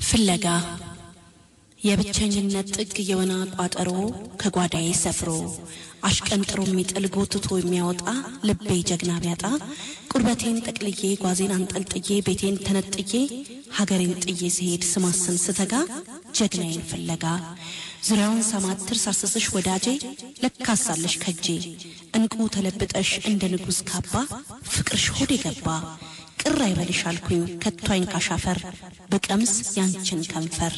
ፍለጋ የብቸኝነት ጥግ የወና ቋጠሮ ከጓዳዬ ሰፍሮ አሽቀንጥሮ የሚጥል ጎትቶ የሚያወጣ ልቤ ጀግና ቢያጣ ቁርበቴን ጠቅልዬ ጓዜን አንጠልጥዬ ቤቴን ተነጥዬ ሀገሬን ጥዬ ስሄድ ስማስን ስተጋ ጀግናዬን ፍለጋ ዙሪያውን ሳማትር ሳስስሽ ወዳጄ ለካሳለሽ ከጄ እንቁ ተለብጠሽ እንደ ንጉሥ ካባ ፍቅርሽ ሆድ የገባ ቅር አይበልሽ አልኩኝ ከቷኝ ካሻፈር በቀምስ ያንችን ከንፈር።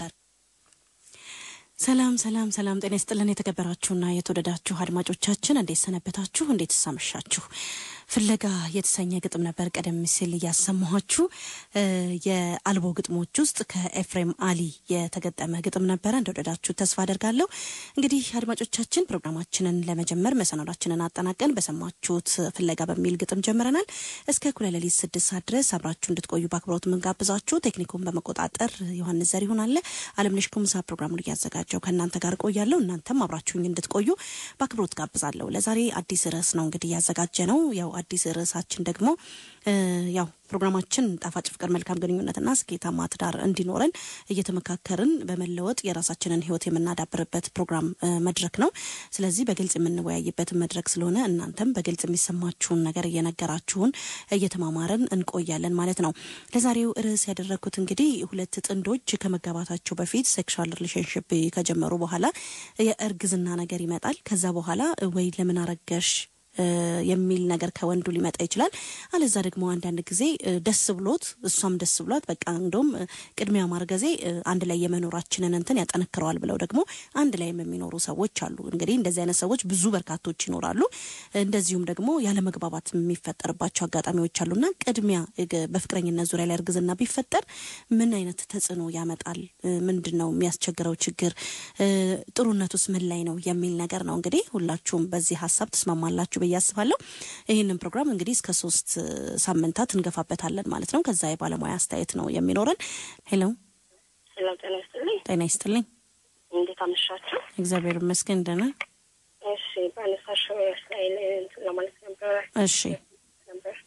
ሰላም ሰላም ሰላም፣ ጤና ይስጥልን የተከበራችሁና የተወደዳችሁ አድማጮቻችን እንዴት ሰነበታችሁ? እንዴት ሳመሻችሁ? ፍለጋ የተሰኘ ግጥም ነበር ቀደም ሲል እያሰማኋችሁ። የአልቦ ግጥሞች ውስጥ ከኤፍሬም አሊ የተገጠመ ግጥም ነበረ። እንደወደዳችሁ ተስፋ አደርጋለሁ። እንግዲህ አድማጮቻችን ፕሮግራማችንን ለመጀመር መሰናዷችንን አጠናቀን በሰማችሁት ፍለጋ በሚል ግጥም ጀምረናል። እስከ እኩለ ሌሊት ስድስት ሰዓት ድረስ አብራችሁ እንድትቆዩ በአክብሮት የምንጋብዛችሁ ቴክኒኩን በመቆጣጠር ዮሐንስ ዘሪሁን አለ። አለምነሽ ኩምሳ ፕሮግራሙን እያዘጋጀው ከእናንተ ጋር ቆያለሁ። እናንተም አብራችሁኝ እንድትቆዩ በአክብሮት ጋብዛለሁ። ለዛሬ አዲስ ርዕስ ነው እንግዲህ እያዘጋጀ ነው ያው አዲስ ርዕሳችን ደግሞ ያው ፕሮግራማችን ጣፋጭ ፍቅር፣ መልካም ግንኙነትና ስኬታማ ትዳር እንዲኖረን እየተመካከርን በመለወጥ የራሳችንን ሕይወት የምናዳብርበት ፕሮግራም መድረክ ነው። ስለዚህ በግልጽ የምንወያይበት መድረክ ስለሆነ እናንተም በግልጽ የሚሰማችሁን ነገር እየነገራችሁን እየተማማርን እንቆያለን ማለት ነው። ለዛሬው ርዕስ ያደረግኩት እንግዲህ ሁለት ጥንዶች ከመጋባታቸው በፊት ሴክሹዋል ሪሌሽንሽፕ ከጀመሩ በኋላ የእርግዝና ነገር ይመጣል። ከዛ በኋላ ወይ ለምን አረገሽ የሚል ነገር ከወንዱ ሊመጣ ይችላል። አለዛ ደግሞ አንዳንድ ጊዜ ደስ ብሎት እሷም ደስ ብሏት በቃ እንደውም ቅድሚያ ማርገዜ አንድ ላይ የመኖራችንን እንትን ያጠነክረዋል ብለው ደግሞ አንድ ላይ የሚኖሩ ሰዎች አሉ። እንግዲህ እንደዚህ አይነት ሰዎች ብዙ በርካቶች ይኖራሉ። እንደዚሁም ደግሞ ያለመግባባት የሚፈጠርባቸው አጋጣሚዎች አሉና ቅድሚያ በፍቅረኝነት ዙሪያ ላይ እርግዝና ቢፈጠር ምን አይነት ተጽዕኖ ያመጣል? ምንድን ነው የሚያስቸግረው ችግር? ጥሩነቱስ ምን ላይ ነው የሚል ነገር ነው። እንግዲህ ሁላችሁም በዚህ ሀሳብ ትስማማላችሁ ብዬ አስባለሁ። ይህንን ፕሮግራም እንግዲህ እስከ ሶስት ሳምንታት እንገፋበታለን ማለት ነው። ከዛ የባለሙያ አስተያየት ነው የሚኖረን። ሄሎ ሄሎ፣ ጤና ይስጥልኝ። ጤና ይስጥልኝ። እንዴት አመሻችሁ? እግዚአብሔር ይመስገን ደህና። እሺ፣ በአነሳሽው ስታይል እንትን ለማለት ነበረ እሺ ነበር።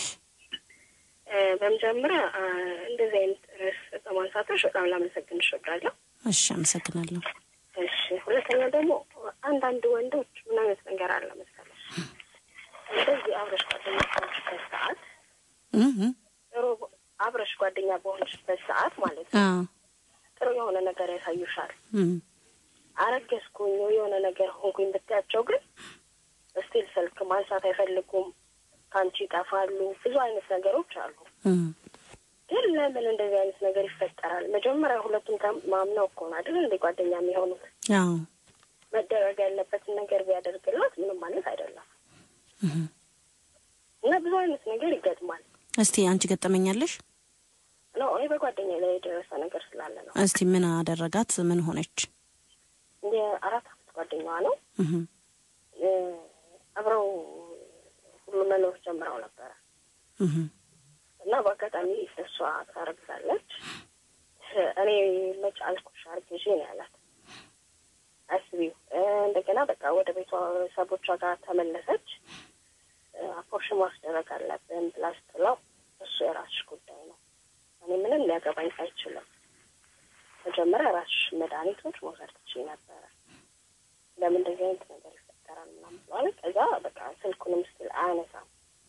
በመጀመሪያ እንደዚህ አይነት ርዕስ በማንሳቶች በጣም ላመሰግንሽ እወዳለሁ። እሺ፣ አመሰግናለሁ። እሺ፣ ሁለተኛ ደግሞ አንዳንድ ወንዶች ምን አይነት ነገር አለ መሰለሽ እንደዚህ አብረሽ ጓደኛ በሆንሽበት ሰዓት እህ ጥሩ አብረሽ ጓደኛ በሆንሽበት ሰዓት ማለት ነው አዎ ጥሩ የሆነ ነገር ያሳዩሻል። እህ አረገዝኩኝ የሆነ ነገር ሆንኩኝ ብታያቸው ግን ስቲል ስልክ ማንሳት አይፈልጉም፣ ከአንቺ ይጠፋሉ። ብዙ አይነት ነገሮች አሉ። እህ ግን ለምን እንደዚህ አይነት ነገር ይፈጠራል? መጀመሪያ ሁለቱም ተማምነው እኮ ነው አይደል እንደ ጓደኛ የሚሆኑት። አዎ መደረግ ያለበትን ነገር ቢያደርግላት ምንም ማለት አይደለም እህ እና ብዙ አይነት ነገር ይገጥማል። እስቲ አንቺ ገጠመኛለሽ? ነው እኔ በጓደኛ ላይ የደረሰ ነገር ስላለ ነው። እስቲ ምን አደረጋት? ምን ሆነች? የአራት አመት ጓደኛዋ ነው። እህ እ አብረው ሁሉ መኖር ጀምረው ነበረ እህ እና በአጋጣሚ እሷ ታረግዛለች። እኔ መች አልኩሽ አርግዤ ነው ያላት። አስቢው እንደገና በቃ ወደ ቤተሰቦቿ ጋር ተመለሰች። አፖርሽን ማስደረግ አለብን ብላ ስትለው እሱ የራስሽ ጉዳይ ነው፣ እኔ ምንም ሊያገባኝ አይችልም። መጀመሪያ ራስሽ መድኃኒቶች መውሰድ ትችይ ነበረ። ለምን እንደዚህ አይነት ነገር ይፈጠራል ምናምን ብለዋል። ከዛ በቃ ስልኩንም ስቲል አያነሳም።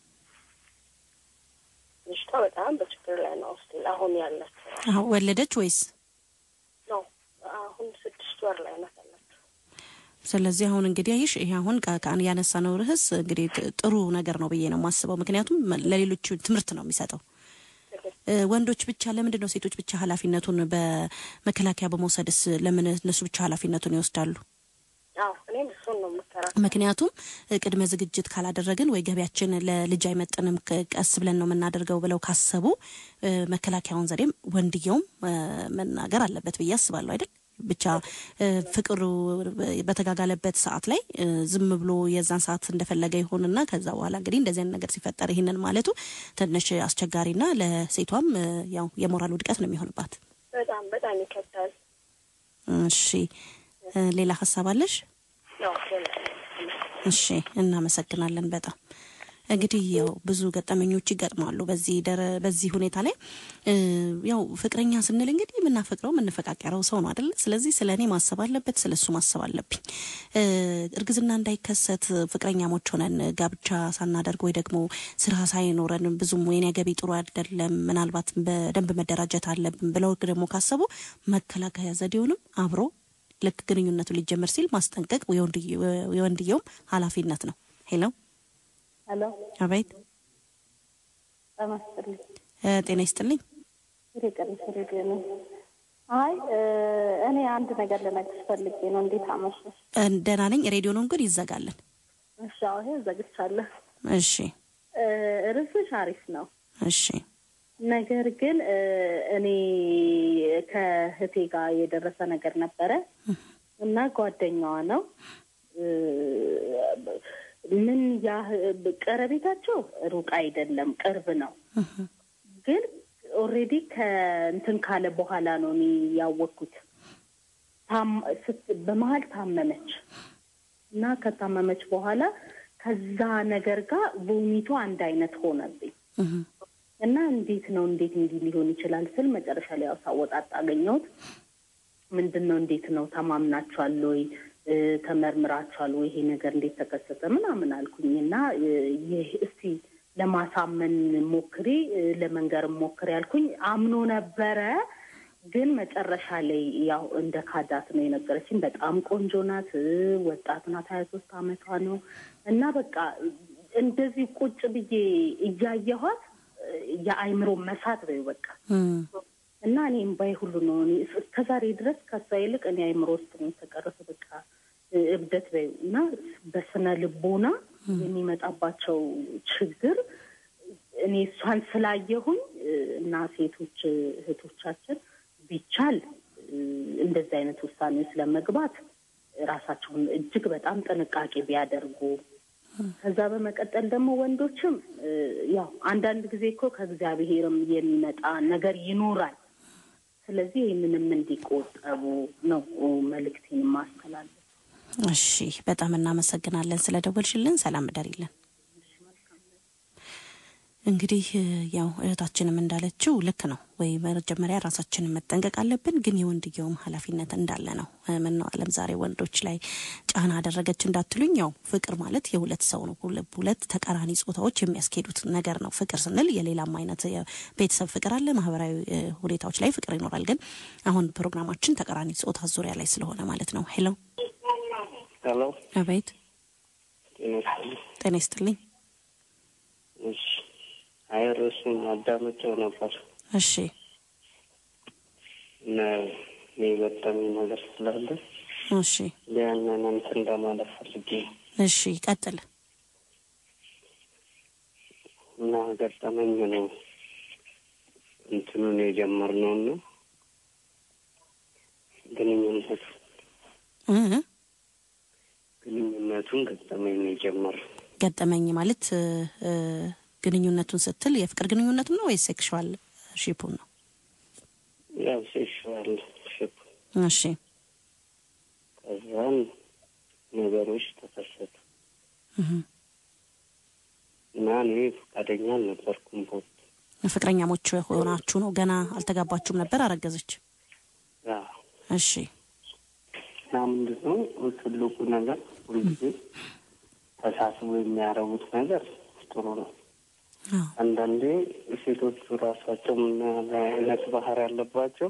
ልጅቷ በጣም በችግር ላይ ነው ስቲል አሁን ያለችው አዎ ወለደች ወይስ? ነው። አሁን ስድስት ወር ላይ ናት ያለችው። ስለዚህ አሁን እንግዲህ አይሽ ይሄ አሁን ከአን ያነሳነው ርዕስ እንግዲህ ጥ- ጥሩ ነገር ነው ብዬ ነው የማስበው። ምክንያቱም ለሌሎቹ ትምህርት ነው የሚሰጠው። እ፣ ወንዶች ብቻ ለምንድን ነው ሴቶች ብቻ ኃላፊነቱን በመከላከያ በመውሰድስ ለምን እነሱ ብቻ ኃላፊነቱን ይወስዳሉ? አዎ እኔም እሱን ነው የምከራ ምክንያቱም እ፣ ቅድመ ዝግጅት ካላደረግን ወይ ገቢያችን ለልጅ አይመጥንም ከ- ቀስ ብለን ነው የምናደርገው ብለው ካሰቡ እ፣ መከላከያውን ዘዴም ወንድየውም እ፣ መናገር አለበት ብዬ አስባለሁ አይደል? ብቻ እ፣ ፍቅሩ በተጋጋለበት ሰዓት ላይ እ፣ ዝም ብሎ የዛን ሰዓት እንደፈለገ ይሆንና ከዛ በኋላ እንግዲህ እንደዚህ አይነት ነገር ሲፈጠር ይህንን ማለቱ ትንሽ አስቸጋሪና ለሴቷም እ፣ ያው የሞራል ውድቀት ነው የሚሆንባት። በጣም በጣም ይከብዳል። እሺ እ፣ ሌላ ሀሳብ አለሽ? ያው እሺ እናመሰግናለን በጣም እንግዲህ ያው ብዙ ገጠመኞች ይገጥማሉ በዚህ ደረ በዚህ ሁኔታ ላይ እ፣ ያው ፍቅረኛ ስንል እንግዲህ የምናፈቅረው የምንፈቃቀረው ሰው ነው አይደለ? ስለዚህ ስለ እኔ ማሰብ አለበት፣ ስለ እሱ ማሰብ አለብኝ። እ፣ እርግዝና እንዳይከሰት ፍቅረኛሞች ሆነን ጋብቻ ሳናደርግ ወይ ደግሞ ስራ ሳይኖረን ብዙም የኔ ገቢ ጥሩ አይደለም፣ ምናልባት በደንብ መደራጀት አለብን ብለው ደግሞ ካሰቡ መከላከያ ዘዴውንም አብሮ ልክ ግንኙነቱ ሊጀመር ሲል ማስጠንቀቅ የወንድየ- የወንድየውም ኃላፊነት ነው። ሄሎ ሄሎ አቤት፣ ጤና ይስጥልኝ። እ፣ ጤና ይስጥልኝ። ወደ ቀንስ ሬዲዮ ነው። አይ እ፣ እኔ አንድ ነገር ልነግርሽ ፈልጌ ነው። እንዴት አመሸሽ? እ፣ ደህና ነኝ። ሬዲዮኑን ግን ይዘጋለን። እሺ፣ አዎ፣ ይሄ ዘግቻለሁ። እሺ እ፣ ርዕስሽ አሪፍ ነው። እሺ ነገር ግን እ፣ እኔ ከእህቴ ጋር የደረሰ ነገር ነበረ እና ጓደኛዋ ነው እ፣ ምን ያህል ቀረቤታቸው ሩቅ አይደለም፣ ቅርብ ነው። ግን ኦልሬዲ ከእንትን ካለ በኋላ ነው እኔ ያወቅኩት። ታም- ስት- በመሀል ታመመች እና ከታመመች በኋላ ከዛ ነገር ጋር ቮሚቱ አንድ አይነት ሆነብኝ እህ፣ እና እንዴት ነው እንዴት እንዲህ ሊሆን ይችላል ስል መጨረሻ ላይ ያው ሳወጣጣ አገኘሁት። ምንድን ነው እንዴት ነው ተማምናችኋል ወይ እ፣ ተመርምራችኋል ወይ ይሄ ነገር እንዴት ተከሰተ ምናምን አልኩኝ እና እ፣ ይህ እስቲ ለማሳመን ሞክሪ እ፣ ለመንገርም ሞክሪ ያልኩኝ አምኖ ነበረ። ግን መጨረሻ ላይ ያው እንደ ካዳት ነው የነገረችኝ። በጣም ቆንጆ ናት፣ እ፣ ወጣት ናት፣ ሀያ ሶስት አመቷ ነው እና በቃ እንደዚህ ቁጭ ብዬ እያየኋት እ፣ የአይምሮ መሳት በይው በቃ እም፣ እና እኔ እምባዬ ሁሉ ነው እኔ እስከ ዛሬ ድረስ ከሷ ይልቅ እኔ አይምሮ ውስጥ ነው የተቀረፈ በቃ እ፣ እብደት በይው እና በስነ ልቦና የሚመጣባቸው ችግር እኔ እሷን ስላየሁኝ እ፣ እና ሴቶች እህቶቻችን ቢቻል እ፣ እንደዚህ አይነት ውሳኔ ውስጥ ለመግባት ራሳቸውን እጅግ በጣም ጥንቃቄ ቢያደርጉ ከዛ በመቀጠል ደግሞ ወንዶችም እ፣ ያው አንዳንድ ጊዜ እኮ ከእግዚአብሔርም የሚመጣ ነገር ይኖራል። ስለዚህ ይህንንም እንዲቆጠቡ ነው መልእክቴን ማስተላለፍ። እሺ በጣም እናመሰግናለን ስለ ደወልሽልን። ሰላም እደሪልን። እንግዲህ እ፣ ያው እህታችንም እንዳለችው ልክ ነው ወይ መጀመሪያ ራሳችንን መጠንቀቅ አለብን፣ ግን የወንድየውም ኃላፊነት እንዳለ ነው። እ፣ ምነው ዓለም ዛሬ ወንዶች ላይ ጫና አደረገች እንዳትሉኝ፣ ያው ፍቅር ማለት የሁለት ሰው ነው። ሁለ- ሁለት ተቃራኒ ጾታዎች የሚያስኬዱት ነገር ነው። ፍቅር ስንል የሌላም አይነት የቤተሰብ ፍቅር አለ፣ ማህበራዊ እ፣ ሁኔታዎች ላይ ፍቅር ይኖራል። ግን አሁን ፕሮግራማችን ተቃራኒ ጾታ ዙሪያ ላይ ስለሆነ ማለት ነው። ሄሎ ሄሎ አቤት፣ ጤና ይስጥልኝ። ጤና ይስጥልኝ። እሺ አይ ርዕሱን አዳመጨው ነበር እሺ እና እኔ የገጠመኝ ነገር ስላለ እሺ ያንን እንትን ለማለት ፈልጌ ነው። እሺ ቀጥል። እና ገጠመኝ ነው እንትኑን የጀመርነው እና ግንኙነቱ እ ግንኙነቱን ገጠመኝ ነው የጀመርነው። ገጠመኝ ማለት እ፣ እ፣ ግንኙነቱን ስትል የፍቅር ግንኙነቱን ነው ወይስ ሴክሹዋል ሺፑን ነው? ያው ሴክሹዋል ሽፕ እሺ ከዛም ነገሮች ተከሰቱ እህ። እና እኔ ፈቃደኛ አልነበርኩም ቦት ፍቅረኛሞች ሆናችሁ ነው? ገና አልተጋባችሁም ነበር? አረገዘች? እሺ እና ምንድን ነው ትልቁ ነገር ሁልጊዜ ተሳስቦ የሚያደርጉት ነገር ጥሩ ነው። አዎ አንዳንዴ ሴቶቹ ራሳቸው ምን ያህል አይነት ባህር ያለባቸው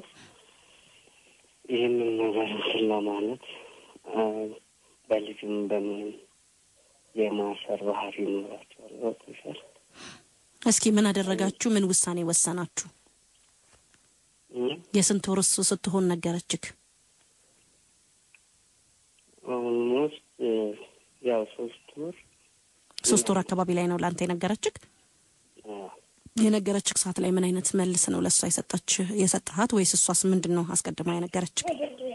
ይህንን ነገር እንትን ለማለት አ፣ በልጅም በምንም የማሰር ባህሪ ይኖራቸዋል። ገብቶሻል? እስኪ ምን አደረጋችሁ? ምን ውሳኔ ወሰናችሁ? እም፣ የስንት ወር እሱ ስትሆን ነገረችክ? ኦልሞስት እ፣ ያው ሶስት ወር ሶስት ወር አካባቢ ላይ ነው ለአንተ የነገረችክ? አ፣ የነገረችክ ሰዓት ላይ ምን አይነት መልስ ነው ለእሷ የሰጠች የሰጠሃት? ወይስ እሷስ ምንድን ነው አስቀድማ የነገረችክ?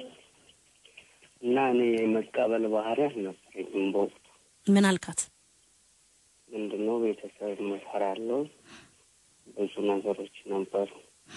እና እኔ የመቀበል ባህሪ አልነበረኝም በወቅቱ ምን አልካት? ምንድን ነው ቤተሰብ መፈራለው ብዙ ነገሮች ነበሩ።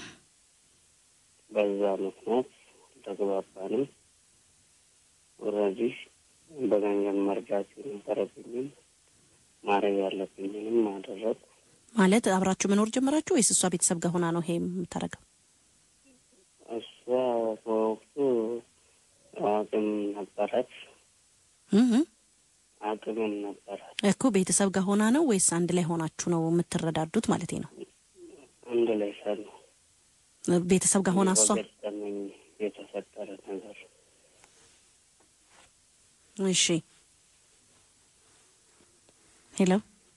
በዛ ምክንያት ተግባባንም። ወደዚህ በገንዘብ መርዳት የነበረብኝም ማድረግ ያለብኝንም አደረግ ማለት አብራችሁ መኖር ጀመራችሁ ወይስ እሷ ቤተሰብ ጋር ሆና ነው ይሄ የምታደርገው? እሷ በወቅቱ አቅም ነበራት እህ አቅምም ነበራት። እኮ ቤተሰብ ጋር ሆና ነው ወይስ አንድ ላይ ሆናችሁ ነው የምትረዳዱት ማለት ነው? አንድ ላይ ሰሉ ቤተሰብ ጋር ሆና እሷ በገጠመኝ የተፈጠረ ነገር እሺ ሄሎ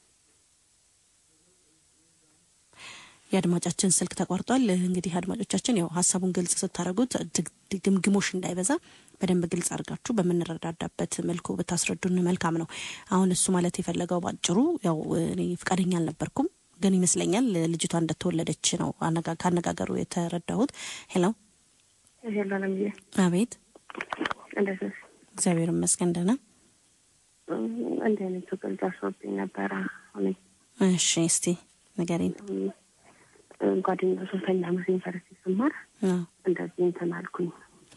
የአድማጫችን ስልክ ተቋርጧል። እንግዲህ አድማጮቻችን ያው ሀሳቡን ግልጽ ስታደርጉት ድግ- ድግምግሞሽ እንዳይበዛ በደንብ ግልጽ አድርጋችሁ በምንረዳዳበት መልኩ ብታስረዱን መልካም ነው። አሁን እሱ ማለት የፈለገው ባጭሩ ያው እኔ ፈቃደኛ አልነበርኩም፣ ግን ይመስለኛል ልጅቷ እንደተወለደች ነው አነጋ- ካነጋገሩ የተረዳሁት። ሄሎ ሄሎ ለምዬ አቤት፣ እንደዚህ እግዚአብሔር ይመስገን ደህና። እንዲህ አይነት ችግር ደርሶብኝ ነበረ። አሁን እሺ እስቲ ንገሪኝ። ጓደኛ ሶስተኛ ዓመት ዩኒቨርሲቲ ስማር አዎ፣ እንደዚህ እንትን አልኩኝ።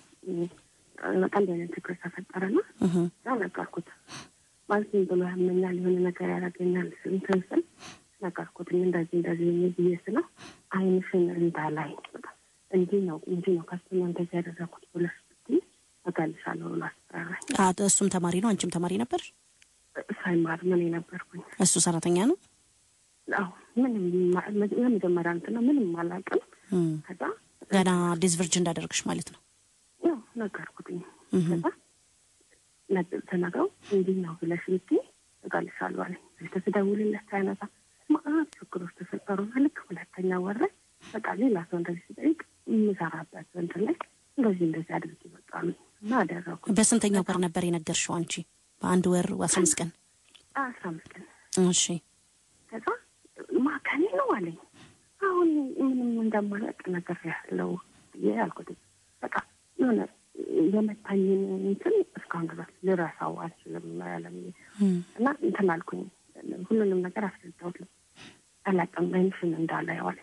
በቃ እንዲህ አይነት ችግር ተፈጠረና እህ፣ ያው ነገርኩት። ማለት ዝም ብሎ ያመኛል የሆነ ነገር ያደርገኛል እንትን ስል ነገርኩት። እንደዚህ እንደዚህ የሚል ብዬ ስለው አይንሽን እንዳላይ በቃ እንዲህ ነው እንዲህ ነው ከሱ ነው እንደዚህ ያደረኩት ብለሽ ብትይ እገልሻለሁ ብሎ አስፈራራኝ። አ- እሱም ተማሪ ነው፣ አንቺም ተማሪ ነበር። ሳይማር ምን የነበርኩኝ እሱ ሰራተኛ ነው። አሁ ምንም ማ- የመጀመሪያ እንትን ነው ምንም አላውቅም። እም፣ ከዛ ገና ዲስቨርጅ እንዳደረግሽ ማለት ነው። ያው ነገርኩትኝ። እህ፣ ከዛ ነጥ- ተናግረው እንዲህ ነው ብለሽ ብትይ እገልሻለሁ አለኝ። ስልክ ስደውልለት ሳያነሳ መአት ችግሮች ተፈጠሩና ልክ ሁለተኛ ወር ላይ በቃ ሌላ ሰው እንደዚህ ሲጠይቅ የምሰራበት እንትን ላይ እንደዚህ እንደዚህ አድርጊ በቃ አሉኝ እና አደረኩት። በስንተኛው ወር ነበር የነገርሽው አንቺ? በአንድ ወር አስራ አምስት ቀን። አስራ አምስት ቀን እሺ ከዛ ማከኔ ነው አለኝ። አሁን ምንም እንደማላውቅ ነገር ያለው ብዬ አልኩት። በቃ የሆነ የመታኝን እንትን እስካሁን ድረስ ልረሳው አልችልም ያለም እም፣ እና እንትን አልኩኝ። ሁሉንም ነገር አስረዳሁት። አላውቅም አይንሽን እንዳላየው አለኝ።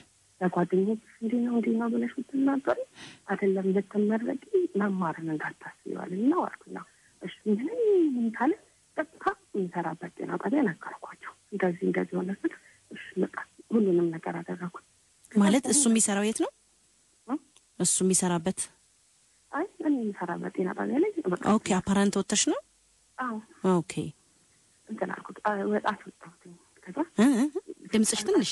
ለጓደኞች እንዲህ ነው እንዲህ ነው ብለሽ ብትናገሪ አይደለም ልትመረቂ መማርን እንዳታስቢው አለኝ ነው አልኩኝ። እሺ ምንም ምን ካለ ቀጥታ የሚሰራበት ጤና ጣቢያ ነገርኳቸው። እንደዚህ እንደዚህ ሆነ ስል እሺ በቃ ሁሉንም ነገር አደረኩት። ማለት እሱ የሚሰራው የት ነው? እ? እሱ የሚሰራበት አይ እኔ የሚሰራበት ጤና ጣቢያ ላይ በቃ ኦኬ። አፓራንት ወጥተሽ ነው? አዎ ኦኬ። እንትን አልኩት። አይ ወጣት ወጣሁትኝ። ከዛ እ? እ? ድምፅሽ ትንሽ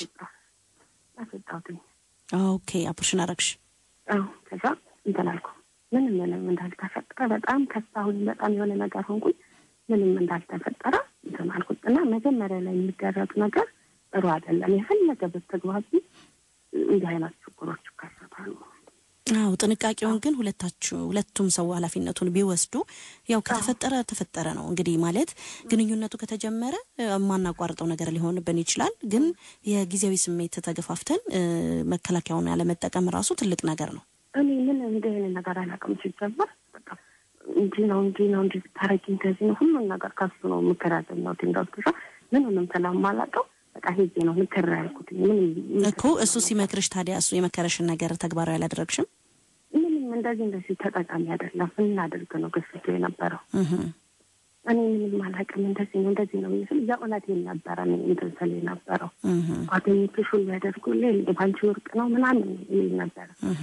አስወጣሁትኝ። ኦኬ። አፕሬሽን አረግሽ? አዎ ከዛ እንትን አልኩ። ምንም ምንም እንዳልተፈጠረ በጣም ከሳሁኝ። በጣም የሆነ ነገር ሆንኩኝ። ምንም እንዳልተፈጠረ እንትን አልኩት እና መጀመሪያ ላይ የሚደረግ ነገር ጥሩ አይደለም። የፈለገ ብትግባቢ እንዲህ አይነት ችግሮች ይከሰታሉ። አዎ ጥንቃቄውን ግን ሁለታችሁ ሁለቱም ሰው ኃላፊነቱን ቢወስዱ ያው ከተፈጠረ ተፈጠረ ነው እንግዲህ ማለት ግንኙነቱ ከተጀመረ እ፣ የማናቋርጠው ነገር ሊሆንብን ይችላል። ግን የጊዜያዊ ስሜት ተገፋፍተን እ፣ መከላከያውን ያለመጠቀም ራሱ ትልቅ ነገር ነው። እኔ ምን እንዲህ አይነት ነገር አላውቅም። ሲጀመር በቃ እንዲህ ነው እንዲህ ነው እንዲህ ብታረጊ እንደዚህ ነው ሁሉን ነገር ከሱ ነው ምክር ያገኘሁት። እንደወትሻ ምንንም ስለማላውቀው በቃ ሄጄ ነው ምክር ያልኩት። ምንም እኮ እሱ ሲመክርሽ ታዲያ እሱ የመከረሽን ነገር ተግባራዊ አላደረግሽም? ምንም እንደዚህ እንደዚህ ተጠቃሚ አይደለም እናድርግ ነው ግፊቱ የነበረው። እህ፣ እኔ ምንም አላውቅም። እንደዚህ ነው እንደዚህ ነው ስል የእውነቴን ነበረ እኔ እንትን ስል የነበረው እህ፣ ጓደኞችሽ ሁሉ ያደርጉልኝ ባንቺ ወርቅ ነው ምናምን ይል ነበረ። እህ።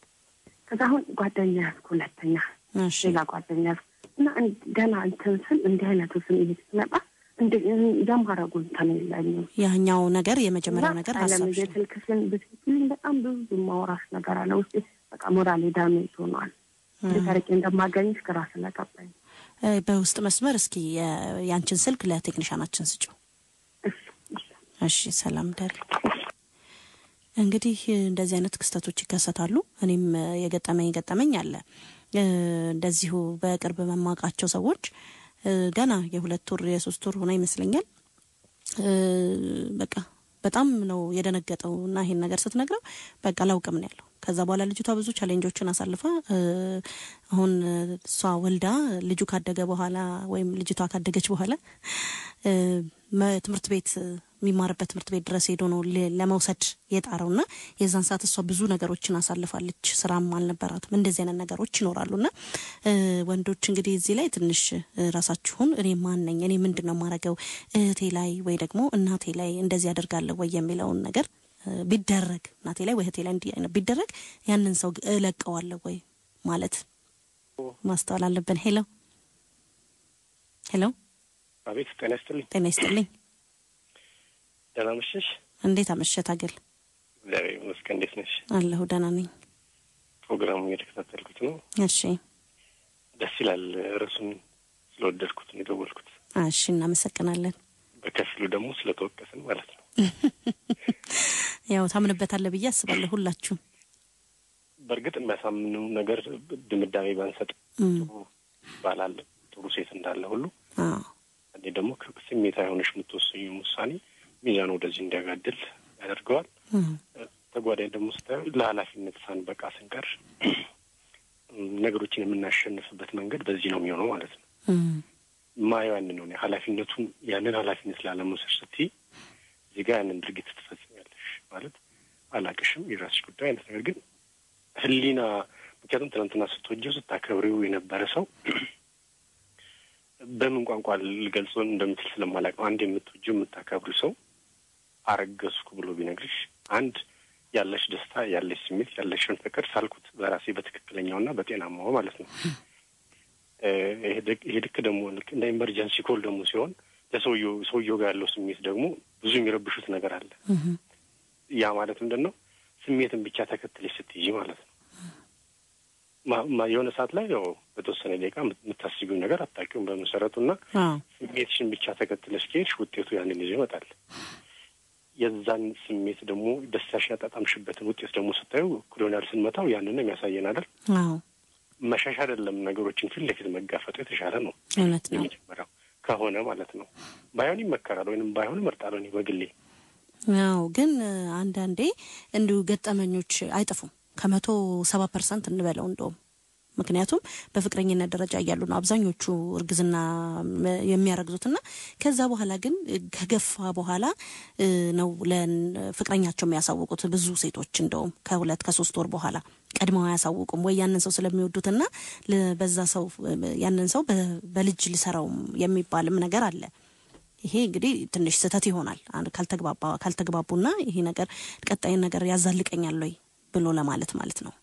ከዛ አሁን ጓደኛ ያዝኩ ሁለተኛ እሺ ሌላ ጓደኛ ያዝኩ እና እን- ገና እንትን ስል እንዲህ አይነቱ ስሜት ሲመጣ እንደ- የማረጉ እንትን የለኝም። ያኛው ነገር የመጀመሪያው ነገር አለም ሀሳብሽ ነው። የስልክሽን ብትልኝ በጣም ብዙ ማውራሽ ነገር አለ ውስጤ በቃ ሞራሌ ዳሜጅ ሆኗል። ልታረቂ እንደማገኝሽ ግራ ስለገባኝ እ፣ በውስጥ መስመር እስኪ የ- ያንቺን ስልክ ለቴክኒሻናችን ስጭው። እሺ እሺ እሺ ሰላም ደሪ። እንግዲህ እንደዚህ አይነት ክስተቶች ይከሰታሉ። እኔም እ፣ የገጠመኝ ገጠመኝ አለ እ፣ እንደዚሁ በቅርብ መማቃቸው ሰዎች እ፣ ገና የሁለት ወር የሶስት ወር ሆና ይመስለኛል እ፣ በቃ በጣም ነው የደነገጠው እና ይሄን ነገር ስትነግረው በቃ ላውቅም ነው ያለው። ከዛ በኋላ ልጅቷ ብዙ ቻሌንጆችን አሳልፋ እ፣ አሁን እ፣ እሷ ወልዳ ልጁ ካደገ በኋላ ወይም ልጅቷ ካደገች በኋላ እ፣ መ- ትምህርት ቤት የሚማርበት ትምህርት ቤት ድረስ ሄዶ ነው ለ- ለመውሰድ የጣረው እና የዛን ሰዓት እሷ ብዙ ነገሮችን አሳልፋለች። ስራም አልነበራትም። እንደዚህ አይነት ነገሮች ይኖራሉ እና እ፣ ወንዶች እንግዲህ እዚህ ላይ ትንሽ እ፣ ራሳችሁን እኔ ማን ነኝ እኔ ምንድን ነው የማደርገው እህቴ ላይ ወይ ደግሞ እናቴ ላይ እንደዚህ አደርጋለሁ ወይ የሚለውን ነገር እ፣ ቢደረግ እናቴ ላይ ወይ እህቴ ላይ እንዲህ አይነት ቢደረግ ያንን ሰው እለቀዋለሁ ወይ ማለት ማስተዋል አለብን። ሄሎ ሄሎ፣ አቤት ጤና ይስጥልኝ። ጤና ይስጥልኝ። ደህና መሸሽ? እንዴት አመሸህ ታገል? እግዚአብሔር ይመስገን። እንዴት ነሽ? አለሁ ደህና ነኝ። ፕሮግራሙ እየተከታተልኩት ነው። እሺ ደስ ይላል። ርዕሱን ስለወደድኩት ነው የደወልኩት። እሺ፣ እናመሰግናለን። በከፊሉ ደግሞ ስለተወቀስን ማለት ነው። ያው ታምንበታለህ ብዬ አስባለሁ ሁላችሁም። በእርግጥ የሚያሳምኑ ነገር ድምዳሜ ባንሰጥ እም፣ ጥሩ ባል አለ፣ ጥሩ ሴት እንዳለ ሁሉ አዎ እኔ ደግሞ ስሜታዊ ሆነሽ የምትወሰኙ ውሳኔ ሚዛን ወደዚህ እንዲያጋድል ያደርገዋል። እም፣ ተጓዳኝ ደግሞ ስታዩ ለኃላፊነት ሳንበቃ ስንቀር ነገሮችን የምናሸንፍበት መንገድ በዚህ ነው የሚሆነው ማለት ነው። እም፣ ማየው ያንን ነው። ኃላፊነቱን ያንን ኃላፊነት ላለመውሰድ ስትይ እዚህ ጋር ያንን ድርጊት ትፈጽሚያለሽ ማለት አላቅሽም፣ የራስሽ ጉዳይ አይነት ነገር ግን ህሊና ምክንያቱም ትናንትና ስትወጂው ስታከብሪው የነበረ ሰው በምን ቋንቋ ልገልጾ እንደምትል ስለማላቅ ነው። አንድ የምትወጂው የምታከብሪው ሰው አረገዝኩ ብሎ ቢነግርሽ አንድ ያለሽ ደስታ ያለሽ ስሜት ያለሽን ፍቅር ሳልኩት በራሴ በትክክለኛውና በጤናማው ማለት ነው። እ፣ ይሄ ልክ- ይሄ ልክ ደግሞ ልክ እንደ ኢመርጀንሲ ኮል ደግሞ ሲሆን ለሰውየው ሰውየው ጋር ያለው ስሜት ደግሞ ብዙ የሚረብሹት ነገር አለ። እም፣ ያ ማለት ምንድን ነው? ስሜትን ብቻ ተከትለሽ ስትይዢ ማለት ነው። ማ- ማ- የሆነ ሰዓት ላይ ያው በተወሰነ ደቂቃ የምታስቢው ነገር አታውቂውም በመሰረቱ እና አዎ ስሜትሽን ብቻ ተከትለሽ ከሄድሽ ውጤቱ ያንን ይዞ ይመጣል። የዛን ስሜት ደግሞ ደስታሽን ያጣጣምሽበትን ውጤት ደግሞ ስታዩ እኩል ይሆናል ስንመታው ያንን ነው የሚያሳየን አይደል? አዎ መሻሽ አይደለም ነገሮችን ፊት ለፊት መጋፈጡ የተሻለ ነው። እውነት ነው። የመጀመሪያው ከሆነ ማለት ነው። ባይሆን ይመከራል ወይንም ባይሆን እመርጣለሁ እኔ በግሌ። አዎ ግን እ፣ አንዳንዴ እንዲሁ ገጠመኞች አይጠፉም። ከመቶ ሰባ ፐርሰንት እንበለው እንደውም ምክንያቱም በፍቅረኝነት ደረጃ እያሉ ነው አብዛኞቹ እርግዝና ም- የሚያረግዙትና ከዛ በኋላ ግን እ፣ ከገፋ በኋላ እ፣ ነው ለፍቅረኛቸው የሚያሳውቁት ብዙ ሴቶች እንደውም ከሁለት ከሶስት ወር በኋላ ቀድመው አያሳውቁም ወይ ያንን ሰው ስለሚወዱትና ለ- በዛ ሰው እ፣ ያንን ሰው በ- በልጅ ሊሰራውም የሚባልም ነገር አለ። ይሄ እንግዲህ ትንሽ ስህተት ይሆናል አንድ ካልተግባባ ካልተግባቡና ይሄ ነገር ቀጣይን ነገር ያዛልቀኛል ወይ ብሎ ለማለት ማለት ነው።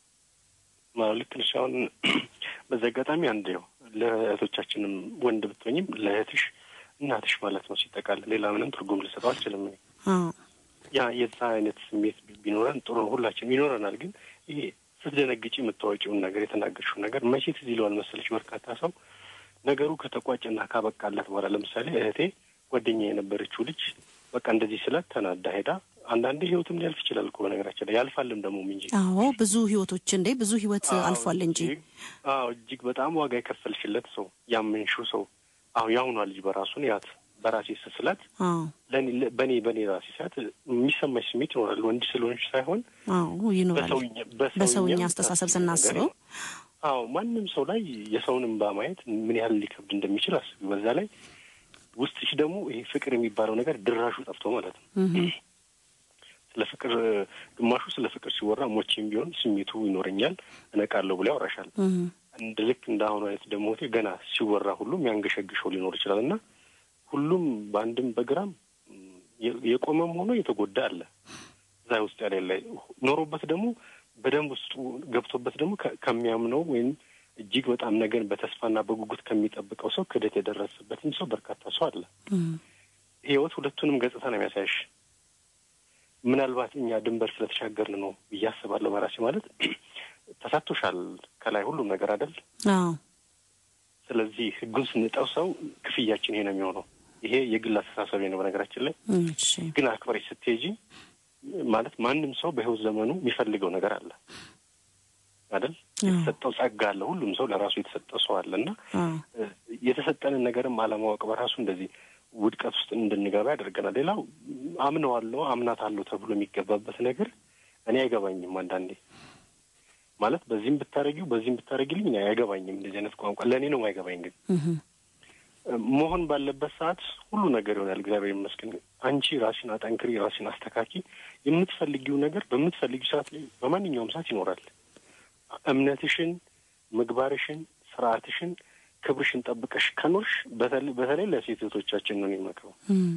አዎ ልክ ነሽ። አሁን በዚህ አጋጣሚ አንድ ያው ለእህቶቻችንም ወንድ ብትሆኝም ለእህትሽ እናትሽ ማለት ነው ሲጠቃል ሌላ ምንም ትርጉም ልሰጠው አልችልም እኔ። አዎ ያ የዛ አይነት ስሜት ቢኖረን ጥሩ ነው፣ ሁላችንም ይኖረናል። ግን ይሄ ስትደነግጪ የምታወጪውን ነገር የተናገርሽውን ነገር መቼ ትዝ ይለዋል መሰለሽ በርካታ ሰው ነገሩ ከተቋጨና ካበቃለት በኋላ ለምሳሌ እህቴ ጓደኛ የነበረችው ልጅ በቃ እንደዚህ ስላት ተናዳ ሄዳ አንዳንዴ ህይወትም ሊያልፍ ይችላል እኮ በነገራችን ላይ ያልፋልም ደግሞ እንጂ አዎ ብዙ ህይወቶች እንዴ ብዙ ህይወት አልፏል እንጂ እጅግ- አዎ እጅግ በጣም ዋጋ የከፈልሽለት ሰው ያመንሽው ሰው አሁ የአሁኗ ልጅ በራሱን ያት በራሴ ስስላት አዎ ለኔ- ለ- በኔ በኔ ራሴ ሰዓት የሚሰማሽ ስሜት ይኖራል። ወንድ ስለሆንሽ ሳይሆን አዎ ይኖራል። በሰውኛ በሰውኛ በሰውኛ አስተሳሰብ የምታስቢው ነገር ስናስበው ነው። አዎ ማንም ሰው ላይ የሰውን እንባ ማየት ምን ያህል ሊከብድ እንደሚችል አስቢ። በዛ ላይ ውስጥሽ ደግሞ ይሄ ፍቅር የሚባለው ነገር ድራሹ ጠፍቶ ማለት ነው። እህ ስለ ፍቅር ግማሹ ስለ ፍቅር ሲወራ ሞቼም ቢሆን ስሜቱ ይኖረኛል እነቃለሁ ብሎ ያወራሻል። እህ እንደ ልክ እንደ አሁኑ አይነት ደግሞ ገና ሲወራ ሁሉም ያንገሸግሸው ሊኖር ይችላል እና ሁሉም በአንድም በግራም የ- የቆመም ሆኖ የተጎዳ አለ። እዛ ውስጥ ያሌለ ኖሮበት ደግሞ በደንብ ውስጡ ገብቶበት ደግሞ ከ- ከሚያምነው ወይም እጅግ በጣም ነገን በተስፋና በጉጉት ከሚጠብቀው ሰው ክደት የደረሰበትም ሰው በርካታ ሰው አለ። እህ ህይወት ሁለቱንም ገጽታ ነው የሚያሳይሽ። ምናልባት እኛ ድንበር ስለተሻገርን ነው ብዬ አስባለሁ። በራሴ ማለት ተሳቶሻል ከላይ ሁሉም ነገር አይደል? አዎ ስለዚህ ህጉን ስንጠው ሰው ክፍያችን ይሄ ነው የሚሆነው። ይሄ የግል አስተሳሰብ ነው። በነገራችን ላይ እሺ ግን አክብረሽ ስትሄጂ ማለት ማንም ሰው በህይወት ዘመኑ የሚፈልገው ነገር አለ አይደል? የተሰጠው ጸጋ አለ። ሁሉም ሰው ለራሱ የተሰጠው ሰው አለ እና አዎ እ፣ የተሰጠንን ነገርም አለማወቅ በራሱ እንደዚህ ውድቀት ውስጥ እንድንገባ ያደርገናል። ሌላው አምነዋለሁ አምናታለሁ ተብሎ የሚገባበት ነገር እኔ አይገባኝም። አንዳንዴ ማለት በዚህም ብታረጊው በዚህም ብታረጊልኝ እኔ አይገባኝም። እንደዚህ አይነት ቋንቋ ለእኔ ነው አይገባኝ። ግን እህ መሆን ባለበት ሰዓት ሁሉ ነገር ይሆናል። እግዚአብሔር ይመስገን። አንቺ ራስሽን አጠንክሪ፣ ራስሽን አስተካኪ። የምትፈልጊው ነገር በምትፈልጊው ሰዓት ላይ በማንኛውም ሰዓት ይኖራል። እምነትሽን፣ ምግባርሽን፣ ስርዓትሽን፣ ክብርሽን ጠብቀሽ ከኖርሽ በተለይ ለሴት እህቶቻችን ነው የሚመክረው።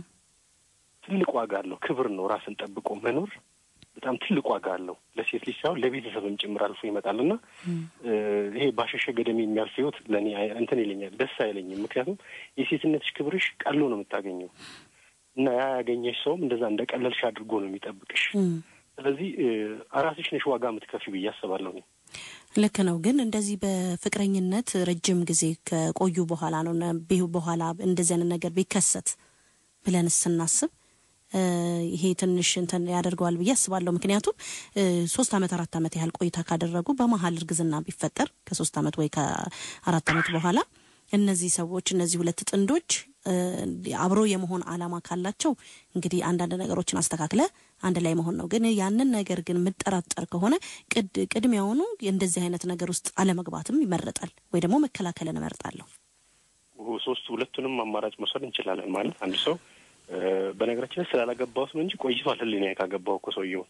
ትልቅ ዋጋ አለው። ክብር ነው። ራስን ጠብቆ መኖር በጣም ትልቅ ዋጋ አለው። ለሴት ልጅ ሳይሆን ለቤተሰብም ጭምር አልፎ ይመጣል እና ይሄ ባሸሸ ገደሜ የሚያልፍ ህይወት ለእኔ እንትን ይለኛል፣ ደስ አይለኝም። ምክንያቱም የሴትነትሽ ክብርሽ ቀሎ ነው የምታገኘው እና ያ ያገኘሽ ሰውም እንደዛ እንደ ቀለልሽ አድርጎ ነው የሚጠብቅሽ። ስለዚህ ራስሽ ነሽ ዋጋ የምትከፊ ብዬ አስባለሁ። ልክ ነው። ግን እንደዚህ በፍቅረኝነት ረጅም ጊዜ ከቆዩ በኋላ ነው በኋላ እንደዚህ አይነት ነገር ቢከሰት ብለን ስናስብ ይሄ ትንሽ እንትን ያደርገዋል ብዬ አስባለሁ። ምክንያቱም ሶስት አመት አራት አመት ያህል ቆይታ ካደረጉ በመሀል እርግዝና ቢፈጠር ከሶስት አመት ወይ ከአራት አመት በኋላ እነዚህ ሰዎች እነዚህ ሁለት ጥንዶች አብሮ የመሆን አላማ ካላቸው እንግዲህ አንዳንድ ነገሮችን አስተካክለ አንድ ላይ መሆን ነው። ግን ያንን ነገር ግን የምጠራጠር ከሆነ ቅድሚያውኑ እንደዚህ አይነት ነገር ውስጥ አለመግባትም ይመረጣል፣ ወይ ደግሞ መከላከልን እመርጣለሁ። ሶስቱ ሁለቱንም አማራጭ መውሰድ እንችላለን። ማለት አንድ ሰው በነገራችን ላይ ስላላገባሁት ነው እንጂ ቆይቷል። ህሊና ካገባው እኮ ሰውየውን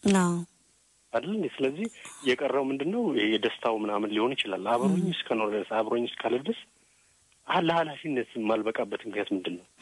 አይደል? ስለዚህ የቀረው ምንድን ነው? የደስታው ምናምን ሊሆን ይችላል። አብሮኝ እስከኖር ድረስ አብሮኝ እስካለ ድረስ ለኃላፊነት የማልበቃበት ምክንያት ምንድን ነው?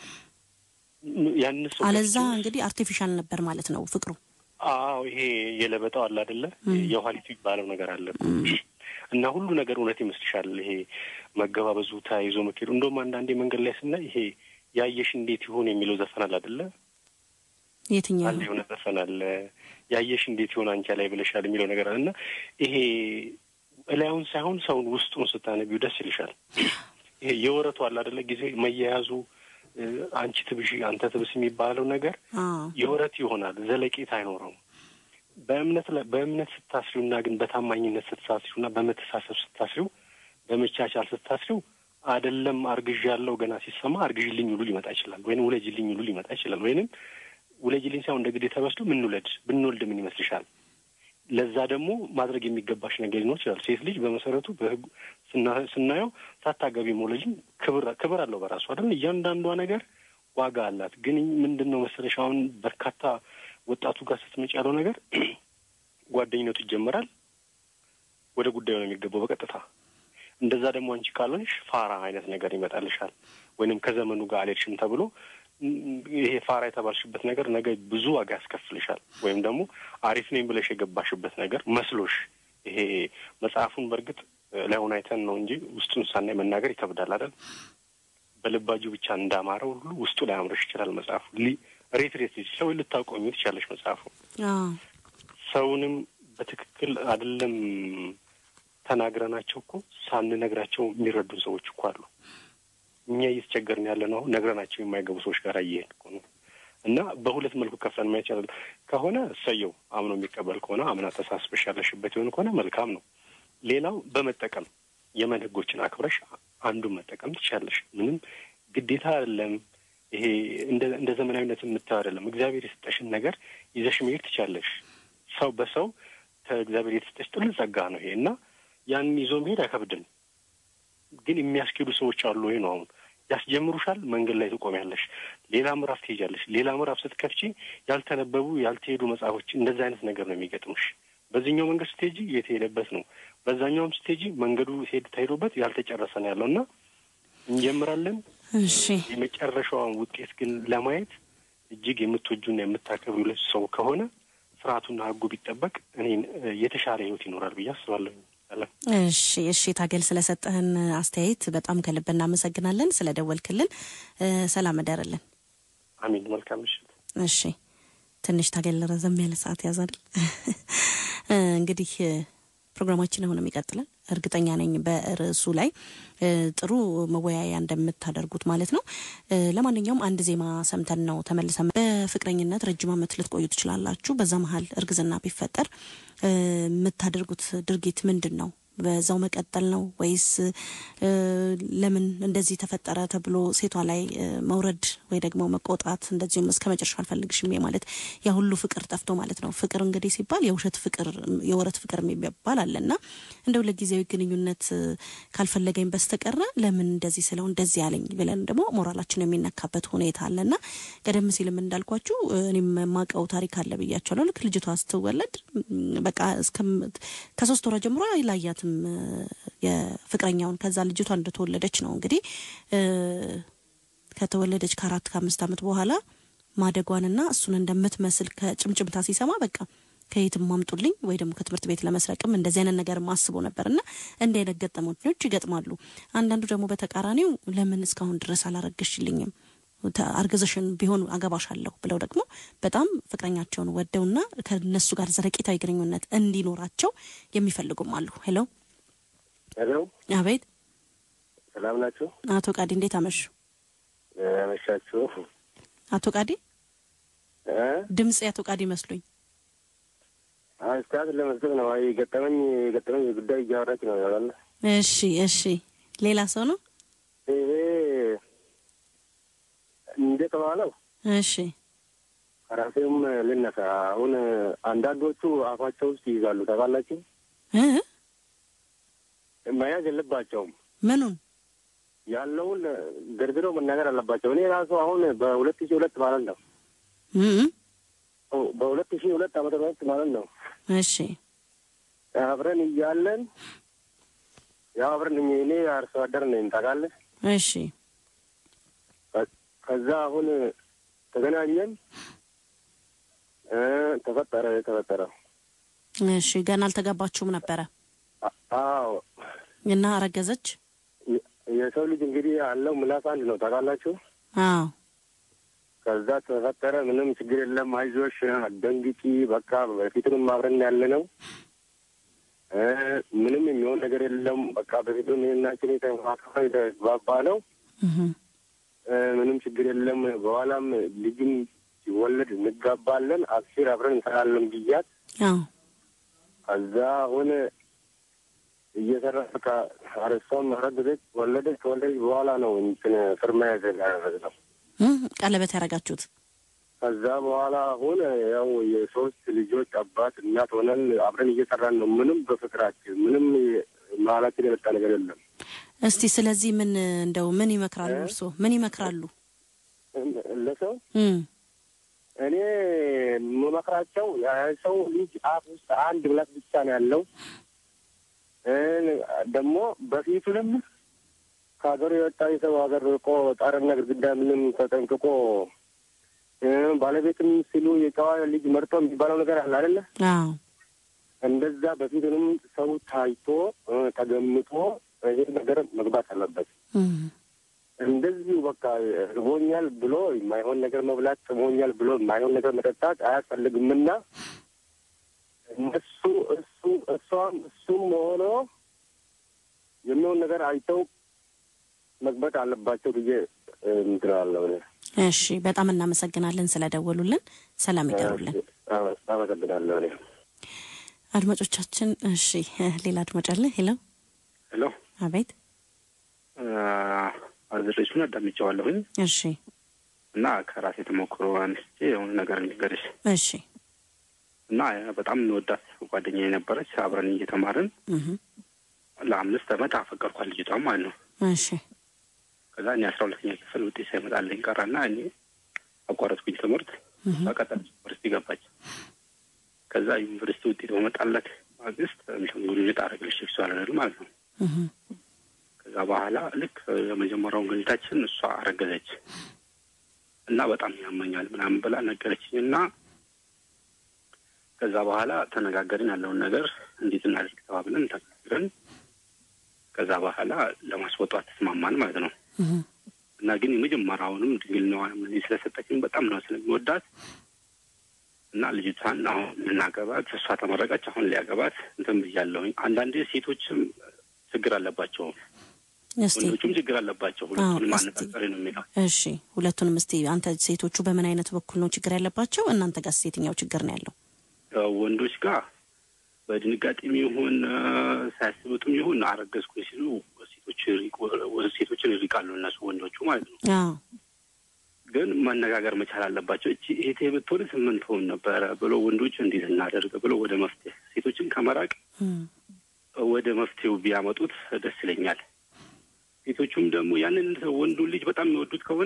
ያን ሰው አለዛ እንግዲህ አርቲፊሻል ነበር ማለት ነው ፍቅሩ። አዎ ይሄ የለበጣው አለ አይደለ? የኋሊቱ ይባለው ነገር አለ እና ሁሉ ነገር እውነት ይመስልሻል። ይሄ መገባበዙ ተያይዞ መኬዱ እንደውም አንዳንዴ መንገድ ላይ ስናይ ይሄ ያየሽ እንዴት ይሆን የሚለው ዘፈን አለ አይደለ? የትኛው አንድ የሆነ ዘፈን አለ ያየሽ እንዴት ይሆን አንቺ ላይ ብለሻል የሚለው ነገር አለ እና ይሄ እላዩን ሳይሆን ሰውን ውስጡን ስታነቢው ደስ ይልሻል። ይሄ የወረቱ አለ አይደለ? ጊዜ መያያዙ አንቺ ትብሽ አንተ ትብስ የሚባለው ነገር የወረት ይሆናል፣ ዘለቄታ አይኖረውም። በእምነት በእምነት ስታስሪውና ግን በታማኝነት ስታስሪውና በመተሳሰብ ስታስሪው በመቻቻል ስታስሪው አይደለም አርግዥ ያለው ገና ሲሰማ አርግዥልኝ ሁሉ ሊመጣ ይችላል፣ ወይም ውለጅልኝ ሁሉ ሊመጣ ይችላል። ወይንም ውለጅልኝ ሳይሆን እንደ ግዴታ ተወስዶ ምንውለድ ብንወልድ ምን ይመስልሻል? ለዛ ደግሞ ማድረግ የሚገባሽ ነገር ሊኖር ይችላል። ሴት ልጅ በመሰረቱ በሕጉ ስናየው ሳታገቢ መውለጅም ክብር ክብር አለው በራሱ አይደል? እያንዳንዷ ነገር ዋጋ አላት። ግን ምንድን ነው መሰለሽ አሁን በርካታ ወጣቱ ጋር ስትመጪ ያለው ነገር ጓደኝነቱ ይጀመራል፣ ወደ ጉዳዩ ነው የሚገባው በቀጥታ እንደዛ ደግሞ አንቺ ካልሆንሽ ፋራ አይነት ነገር ይመጣልሻል። ወይንም ከዘመኑ ጋር አልሄድሽም ተብሎ ይሄ ፋራ የተባልሽበት ነገር ነገ ብዙ ዋጋ ያስከፍልሻል። ወይም ደግሞ አሪፍ ነኝ ብለሽ የገባሽበት ነገር መስሎሽ ይሄ መጽሐፉን በእርግጥ ላይሆን አይተን ነው እንጂ ውስጡን ሳናይ መናገር ይከብዳል አይደል? በልባጁ ብቻ እንዳማረው ሁሉ ውስጡ ላይ አምረሽ ይችላል መጽሐፉ ሬት ሬት ሰው ልታቆሚ ትችላለሽ መጽሐፉ ሰውንም በትክክል አይደለም ተናግረናቸው እኮ ሳንነግራቸው የሚረዱን ሰዎች እኮ አሉ። እኛ እየተቸገርን ያለ ነው ነግረናቸው የማይገቡ ሰዎች ጋር እየሄድን እኮ ነው። እና በሁለት መልኩ ከፍለን ማይቻል ከሆነ እሰየው፣ አምኖ የሚቀበል ከሆነ አምና ተሳስበሽ ያለሽበት የሆነ ከሆነ መልካም ነው። ሌላው በመጠቀም የመን ህጎችን አክብረሽ አንዱን መጠቀም ትችላለሽ። ምንም ግዴታ አይደለም። ይሄ እንደ ዘመናዊነት የምታየው አይደለም። እግዚአብሔር የሰጠሽን ነገር ይዘሽ መሄድ ትችላለሽ። ሰው በሰው ከእግዚአብሔር የተሰጠሽ ጥልቅ ጸጋ ነው ይሄ እና ያንን ይዞ መሄድ አይከብድም። ግን የሚያስኬዱ ሰዎች አሉ ወይ ነው አሁን ያስጀምሩሻል። መንገድ ላይ ትቆሚያለሽ፣ ሌላ ምዕራፍ ትሄጃለሽ። ሌላ ምዕራፍ ስትከፍቺ ያልተነበቡ ያልተሄዱ መጽሐፎች እንደዚህ አይነት ነገር ነው የሚገጥሙሽ። በዚህኛው መንገድ ስትሄጂ የተሄደበት ነው፣ በዛኛውም ስትሄጂ መንገዱ ሄድ ተሄዶበት ያልተጨረሰ ነው ያለው እና እንጀምራለን። እሺ የመጨረሻውን ውጤት ግን ለማየት እጅግ የምትወጁና የምታከብሩ ሰው ከሆነ ስርዓቱና ህጉ ቢጠበቅ እኔ የተሻለ ህይወት ይኖራል ብዬ አስባለሁ። እሺ እሺ፣ ታገል ስለሰጠህን አስተያየት በጣም ከልብ እናመሰግናለን። ስለደወልክልን ሰላም እደርልን። አሚን። መልካም ምሽት። እሺ፣ ትንሽ ታገል ረዘም ያለ ሰዓት ያዛል። እንግዲህ ፕሮግራማችን አሁንም ይቀጥላል። እርግጠኛ ነኝ በርዕሱ ላይ ጥሩ መወያያ እንደምታደርጉት ማለት ነው። ለማንኛውም አንድ ዜማ ሰምተን ነው ተመልሰን። በፍቅረኝነት ረጅም ዓመት ልትቆዩ ትችላላችሁ። በዛ መሀል እርግዝና ቢፈጠር የምታደርጉት ድርጊት ምንድን ነው? በዛው መቀጠል ነው ወይስ ለምን እንደዚህ ተፈጠረ ተብሎ ሴቷ ላይ መውረድ ወይ ደግሞ መቆጣት እንደዚሁም እስከ መጨረሻ አልፈልግሽም ማለት ያ ሁሉ ፍቅር ጠፍቶ ማለት ነው። ፍቅር እንግዲህ ሲባል የውሸት ፍቅር የወረት ፍቅር የሚባል አለና እንደው ለጊዜያዊ ግንኙነት ካልፈለገኝ በስተቀረ ለምን እንደዚህ ስለው እንደዚህ ያለኝ ብለን ደግሞ ሞራላችን የሚነካበት ሁኔታ አለና ቀደም ሲልም እንዳልኳችሁ እኔም የማውቀው ታሪክ አለ ብያቸዋለሁ። ልክ ልጅቷ ስትወለድ በቃ ከሶስት ወራ ጀምሮ አይላያትም የፍቅረኛውን። ከዛ ልጅቷ እንደተወለደች ነው እንግዲህ ከተወለደች ከአራት ከአምስት ዓመት በኋላ ማደጓንና እሱን እንደምትመስል ከጭምጭምታ ሲሰማ በቃ ከየትም ማምጡልኝ ወይ ደግሞ ከትምህርት ቤት ለመስረቅም እንደዚህ አይነት ነገር ማስቦ ነበር እና እንዲህ አይነት ገጠመኞች ይገጥማሉ። አንዳንዱ ደግሞ በተቃራኒው ለምን እስካሁን ድረስ አላረገሽልኝም አርገዘሽን ቢሆን አገባሻለሁ ብለው ደግሞ በጣም ፍቅረኛቸውን ወደውና ከነሱ ጋር ዘለቄታዊ ግንኙነት እንዲኖራቸው የሚፈልጉም አሉ። ሄሎ ሄሎ፣ አቤት። ሰላም ናችሁ? አቶ ቃዲ እንዴት አመሹ? አመሻችሁ። አቶ ቃዲ ድምጽ የአቶ ቃዲ መስሉኝ። አስተያየት ለመስጠት ነው። አይ ገጠመኝ ገጠመኝ ጉዳይ እያወራች ነው ያለ። እሺ፣ እሺ። ሌላ ሰው ነው ይሄ እንደተባለው እሺ ከራሴውም ልነሳ። አሁን አንዳንዶቹ አፋቸው ውስጥ ይይዛሉ ታውቃላችሁ። እ መያዝ የለባቸውም ምኑን ያለውን ደርድረው መናገር አለባቸው። እኔ ራሱ አሁን በሁለት ሺህ ሁለት ማለት ነው እ በሁለት ሺህ ሁለት ዓመተ ምህረት ማለት ነው እሺ አብረን እያለን ያው አብረን እኔ አርሶ አደር ነኝ ታውቃለህ። እሺ ከዛ አሁን ተገናኘን እ ተፈጠረ የተፈጠረ እሺ ገና አልተጋባችሁም ነበረ አዎ እና አረገዘች? የሰው ልጅ እንግዲህ አለው ምላስ አንድ ነው ታውቃላችሁ። አዎ ከዛ ተፈጠረ። ምንም ችግር የለም አይዞሽ፣ አትደንግጪ። በቃ በፊቱንም አብረን ያለ ነው እ ምንም የሚሆን ነገር የለም። በቃ በፊቱም ይህናችን የተግባባ ነው እህ እ ምንም ችግር የለም። በኋላም ልጅም ሲወለድ እንጋባለን፣ አብሽር አብረን እንሰራለን ብያት አዎ ከዛ አሁን እየሰራ በቃ አረሷም አረገዘች፣ ወለደች። ከወለደች በኋላ ነው እንትን ፍርማ ያደረግነው። እ ቀለበት ያደረጋችሁት? ከዛ በኋላ አሁን ያው የሶስት ልጆች አባት እናት ሆነን አብረን እየሰራን ነው። ምንም በፍቅራችን ምንም መሀላችን የመጣ ነገር የለም። እስቲ ስለዚህ ምን እንደው ምን ይመክራሉ? እርስዎ ምን ይመክራሉ? ለሰው እ እኔ የምመክራቸው የሰው ልጅ አፍ ውስጥ አንድ ብላት ብቻ ነው ያለው። እ ደግሞ በፊቱንም ከሀገሩ የወጣ የሰው ሀገር ርቆ ጣርና ግድግዳ ምንም ተጠንቅቆ እ ባለቤትም ሲሉ የጨዋ ልጅ መርጦ የሚባለው ነገር አለ አይደለ? አዎ እንደዛ በፊቱንም ሰው ታይቶ እ ተገምቶ ይህ ነገር መግባት አለበት። እ እንደዚሁ በቃ ርቦኛል ብሎ የማይሆን ነገር መብላት፣ ጥሞኛል ብሎ የማይሆን ነገር መጠጣት አያስፈልግምና እነሱ እሱ እሷም እሱም ሆኖ የሚሆን ነገር አይተው መግባት አለባቸው ብዬ እንትላለሁ። እሺ በጣም እናመሰግናለን ስለደወሉልን። ሰላም ይደሩልን አመሰግናለሁ። እኔ አድማጮቻችን። እሺ ሌላ አድማጭ አለ። ሄሎ ሄሎ አቤት። አዘሬሱን አዳምጫዋለሁኝ እሺ እና ከራሴ ተሞክሮ አንስቼ የሆነ ነገር እንገርሽ እሺ እና በጣም እንወዳት ጓደኛ የነበረች አብረን እየተማርን እህ ለአምስት ዓመት አፈቀርኳት ልጅቷም ማለት ነው። እሺ ከዛ እኔ አስራ ሁለተኛ ክፍል ውጤት ሳይመጣልኝ ቀረና እኔ አቋረጥኩኝ ትምህርት። እህ በቀጠል ዩኒቨርሲቲ ገባች። ከዛ ዩኒቨርሲቲ ውጤት በመጣለት ማግስት እንትን ግንኙነት አደረግልሽ ሴክሱዋል አይደል ማለት ነው። እህ ከዛ በኋላ ልክ የመጀመሪያውን ግንኙነታችን እሷ አረገዘች እና በጣም ያመኛል ምናምን ብላ ነገረችኝ እና ከዛ በኋላ ተነጋገርን ያለውን ነገር እንዴት እናድርግ ተባብለን ተነጋግረን ከዛ በኋላ ለማስወጣት ተስማማን ማለት ነው። እህ እና ግን የመጀመሪያውንም ድንግልናዋንም እኔ ስለሰጠችኝ በጣም ነው ስለሚወዳት እና ልጅቷን አሁን ልናገባት እሷ ተመረቀች። አሁን ሊያገባት እንትን ብያለሁኝ። አንዳንዴ ሴቶችም ችግር አለባቸው፣ እስቲ ወንዶቹም ችግር አለባቸው። ሁለቱንም እስቲ- አነጻጸሪ ነው የሚለው። እሺ ሁለቱንም እስቲ አንተ ሴቶቹ በምን አይነት በኩል ነው ችግር ያለባቸው? እናንተ ጋርስ የትኛው ችግር ነው ያለው? ያው ወንዶች ጋር በድንጋጤም ይሁን ሳያስቡትም ይሁን አረገዝኩኝ ሲሉ ሴቶች ሴቶችን ይርቃሉ እነሱ ወንዶቹ ማለት ነው። አዎ ግን መነጋገር መቻል አለባቸው። እቺ እህቴ ብትሆን ስምንት ሆን ነበረ ብሎ ወንዶች እንዴት እናደርግ ብሎ ወደ መፍትሄ ሴቶችን ከመራቅ ወደ መፍትሄው ቢያመጡት ደስ ይለኛል። ሴቶቹም ደግሞ ያንን ወንዱን ልጅ በጣም የሚወዱት ከሆነ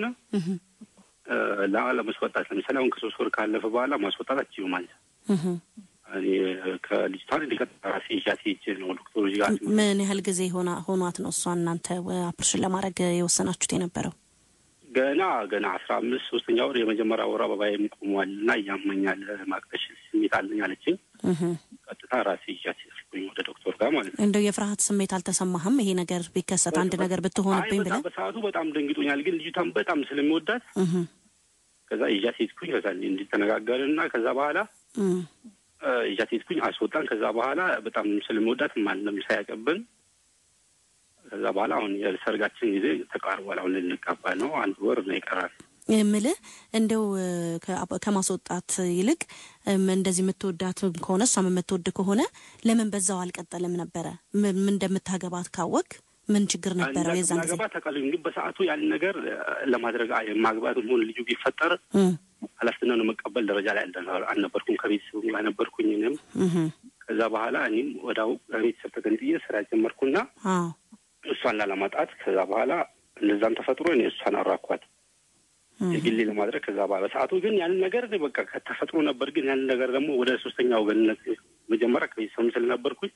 ለማስወጣት ለምሳሌ አሁን ከሶስት ወር ካለፈ በኋላ ማስወጣት አችሉ ማለት እኔ ከልጅቷን ራሴ ይዣት ሄጄ ነው ዶክተሮች ጋር ምን ያህል ጊዜ ሆና ሆኗት ነው እሷ እናንተ ኦፕሬሽን ለማድረግ የወሰናችሁት የነበረው? ገና ገና አስራ አምስት ሶስተኛ ወር የመጀመሪያ ወር አበባዬም ቆሟል እና እያመኛል ማቅጠሽ ስሜት አለኝ አለችኝ። ቀጥታ ራሴ ይዣት ሄድኩኝ ወደ ዶክተር ጋር ማለት ነው። እንደው የፍርሃት ስሜት አልተሰማህም? ይሄ ነገር ቢከሰት አንድ ነገር ብትሆንብኝ ብለህ? በሰዓቱ በጣም ደንግጦኛል፣ ግን ልጅቷን በጣም ስለሚወዳት ከዛ ይዣት ሄድኩኝ። ከዛ እንዲተነጋገርን እና ከዛ በኋላ ይዣት ሄድኩኝ፣ አስወጣን። ከዛ በኋላ በጣም ስለሚወዳት ማንም ሳያቀብን ከዛ በኋላ አሁን የሰርጋችን ጊዜ ተቃርቧል። አሁን ልንጋባ ነው። አንድ ወር ነው ይቀራል። የምልህ እንደው ከማስወጣት ይልቅ እንደዚህ የምትወዳት ከሆነ እሷም የምትወድ ከሆነ ለምን በዛው አልቀጠልም ነበረ? ምን እንደምታገባት ካወቅ ምን ችግር ነበረው? የዛን ጊዜ ገባ ተቃሉ ግን በሰዓቱ ያን ነገር ለማድረግ ማግባት ሆን ልጁ ቢፈጠር ኃላፊነቱን መቀበል ደረጃ ላይ አልነበርኩም። ከቤተሰቡ ጋር ነበርኩኝ እኔም። ከዛ በኋላ እኔም ወዳው ከቤተሰብ ተገንጥዬ ስራ ጀመርኩና እሷን ላለማጣት ከዛ በኋላ እንደዛም ተፈጥሮ እኔ እሷን አራኳት የግሌ ለማድረግ ከዛ በኋላ በሰዓቱ ግን ያንን ነገር በቃ ከተፈጥሮ ነበር። ግን ያንን ነገር ደግሞ ወደ ሶስተኛ ወገንነት መጀመሪያ ከቤተሰብም ስለነበርኩኝ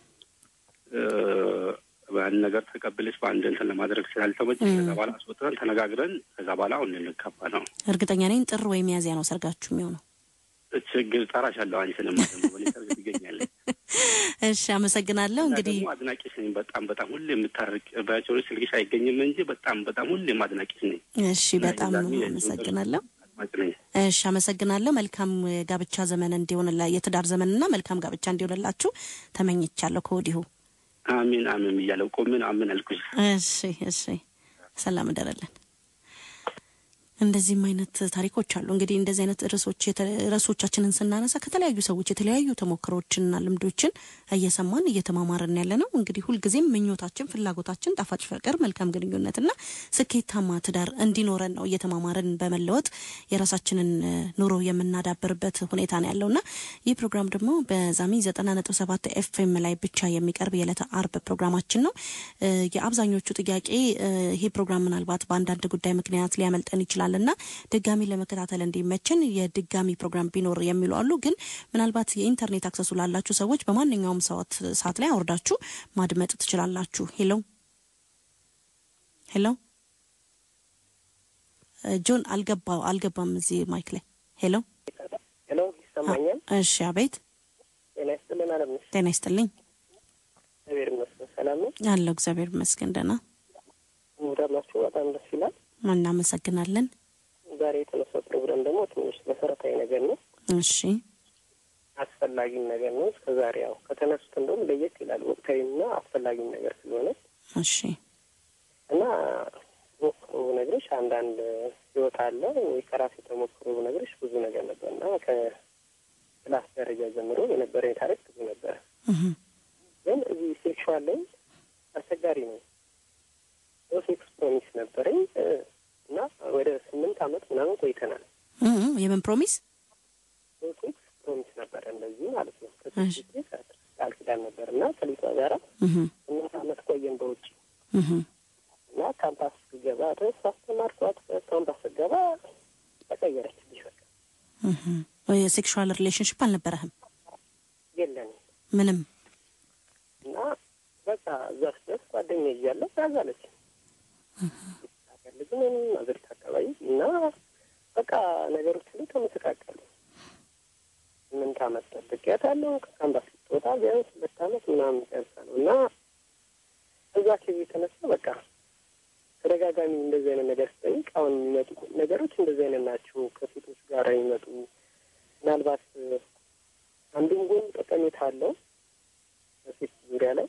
ያንን ነገር ተቀብለች በአንድ እንትን ለማድረግ ስላልተመቸ ከዛ በኋላ አስወጥተን ተነጋግረን ከዛ በኋላ አሁን ልንጋባ ነው። እርግጠኛ ነኝ ጥር ወይ ሚያዝያ ነው ሰርጋችሁ የሚሆነው። ችግር ጠራሻለሁ አንቺንም ደግሞ በእኔ ሰርግ ትገኛለች። እሺ አመሰግናለሁ። እንግዲህ ደግሞ አድናቂሽ ነኝ በጣም በጣም ሁሌ የምታርቅ ባቸው ስልክሽ አይገኝም እንጂ በጣም በጣም ሁሌም አድናቂሽ ነኝ። እሺ በጣም አመሰግናለሁ። እሺ አመሰግናለሁ። መልካም ጋብቻ ዘመን እንዲሆንላ የትዳር ዘመንና መልካም ጋብቻ እንዲሆንላችሁ ተመኝቻለሁ ከወዲሁ። አሚን አሚን እያለው ቆምን አምን አልኩሽ። እሺ እሺ ሰላም እንደረለን። እንደዚህም አይነት ታሪኮች አሉ። እንግዲህ እንደዚህ አይነት ርዕሶች ርዕሶቻችንን ስናነሳ ከተለያዩ ሰዎች የተለያዩ ተሞክሮችንና ልምዶችን እየሰማን እየተማማርን ያለ ነው። እንግዲህ ሁልጊዜም ምኞታችን፣ ፍላጎታችን ጣፋጭ ፍቅር፣ መልካም ግንኙነትና ስኬታማ ትዳር እንዲኖረን ነው እየተማማርን በመለወጥ የራሳችንን ኑሮ የምናዳብርበት ሁኔታ ነው ያለውና ይህ ፕሮግራም ደግሞ በዛሚ ዘጠና ነጥብ ሰባት ኤፍኤም ላይ ብቻ የሚቀርብ የዕለተ አርብ ፕሮግራማችን ነው። የአብዛኞቹ ጥያቄ ይሄ ፕሮግራም ምናልባት በአንዳንድ ጉዳይ ምክንያት ሊያመልጠን ይችላል እና ድጋሚ ለመከታተል እንዲመችን የድጋሚ ፕሮግራም ቢኖር የሚሉ አሉ። ግን ምናልባት የኢንተርኔት አክሰሱ ላላችሁ ሰዎች በማንኛውም ሰዓት ሰዓት ላይ አውርዳችሁ ማድመጥ ትችላላችሁ። ሄሎ ሄሎ፣ ጆን አልገባ አልገባም እዚህ ማይክ ላይ ሄሎ ሄሎ፣ ይሰማኛል? እሺ፣ አቤት። ጤና ይስጥልን። አለም ጤና ይስጥልኝ። እግዚአብሔር ይመስገን ሰላም ነው አለው። እግዚአብሔር ይመስገን ደህና። ሙዳላችሁ በጣም ደስ ይላል። እናመሰግናለን። ዛሬ የተነሳው ፕሮግራም ደግሞ ትንሽ መሰረታዊ ነገር ነው። እሺ አስፈላጊም ነገር ነው። እስከ ዛሬ ያው ከተነሱት እንደውም ለየት ይላል። ወቅታዊና አስፈላጊም ነገር ስለሆነ እሺ እና ሞክሮ ነግሮች አንዳንድ ህይወት አለ ወይ ከራሴ ተሞክሮ ነግሮች ብዙ ነገር ነበር እና ከክላስ ደረጃ ጀምሮ የነበረኝ ታሪክ ብዙ ነበረ። ግን እዚህ ሴክሹዋል ላይ አስቸጋሪ ነው። ሴክስ ፕሮሚስ ነበረኝ እና ወደ ስምንት አመት ምናምን ቆይተናል። የምን ፕሮሚስ? ሴክስ ፕሮሚስ ነበረ እንደዚህ ማለት ነው። ከዚህ ቃል ኪዳን ነበር እና ከሊቷ ጋራ ስምንት አመት ቆየን በውጭ እና ካምፓስ ስገባ ድረስ አስተማርኳት። ካምፓስ ስገባ ተቀየረች። በቃ ሴክሹዋል ሪሌሽንሽፕ አልነበረህም? የለንም ምንም እና በቃ እዛ ስደርስ ጓደኛ እያለ ያዛለች ልጅምን አገሪቱ አካባቢ እና በቃ ነገሮች ሁሉ ተመሰቃቀሉ። ስምንት አመት ጠብቄያታለሁ። ከካምፓስ ስትወጣ ቢያንስ ሁለት አመት ምናምን ጨርሳ ነው እና እዛ ኬዝ የተነሳ በቃ ተደጋጋሚ እንደዚህ አይነት ነገር ስጠይቅ አሁን የሚመጡ ነገሮች እንደዚህ አይነት ናቸው። ከሴቶች ጋር የሚመጡ ምናልባት አንዱም ጎን ጠቀሜታ አለው በሴት ዙሪያ ላይ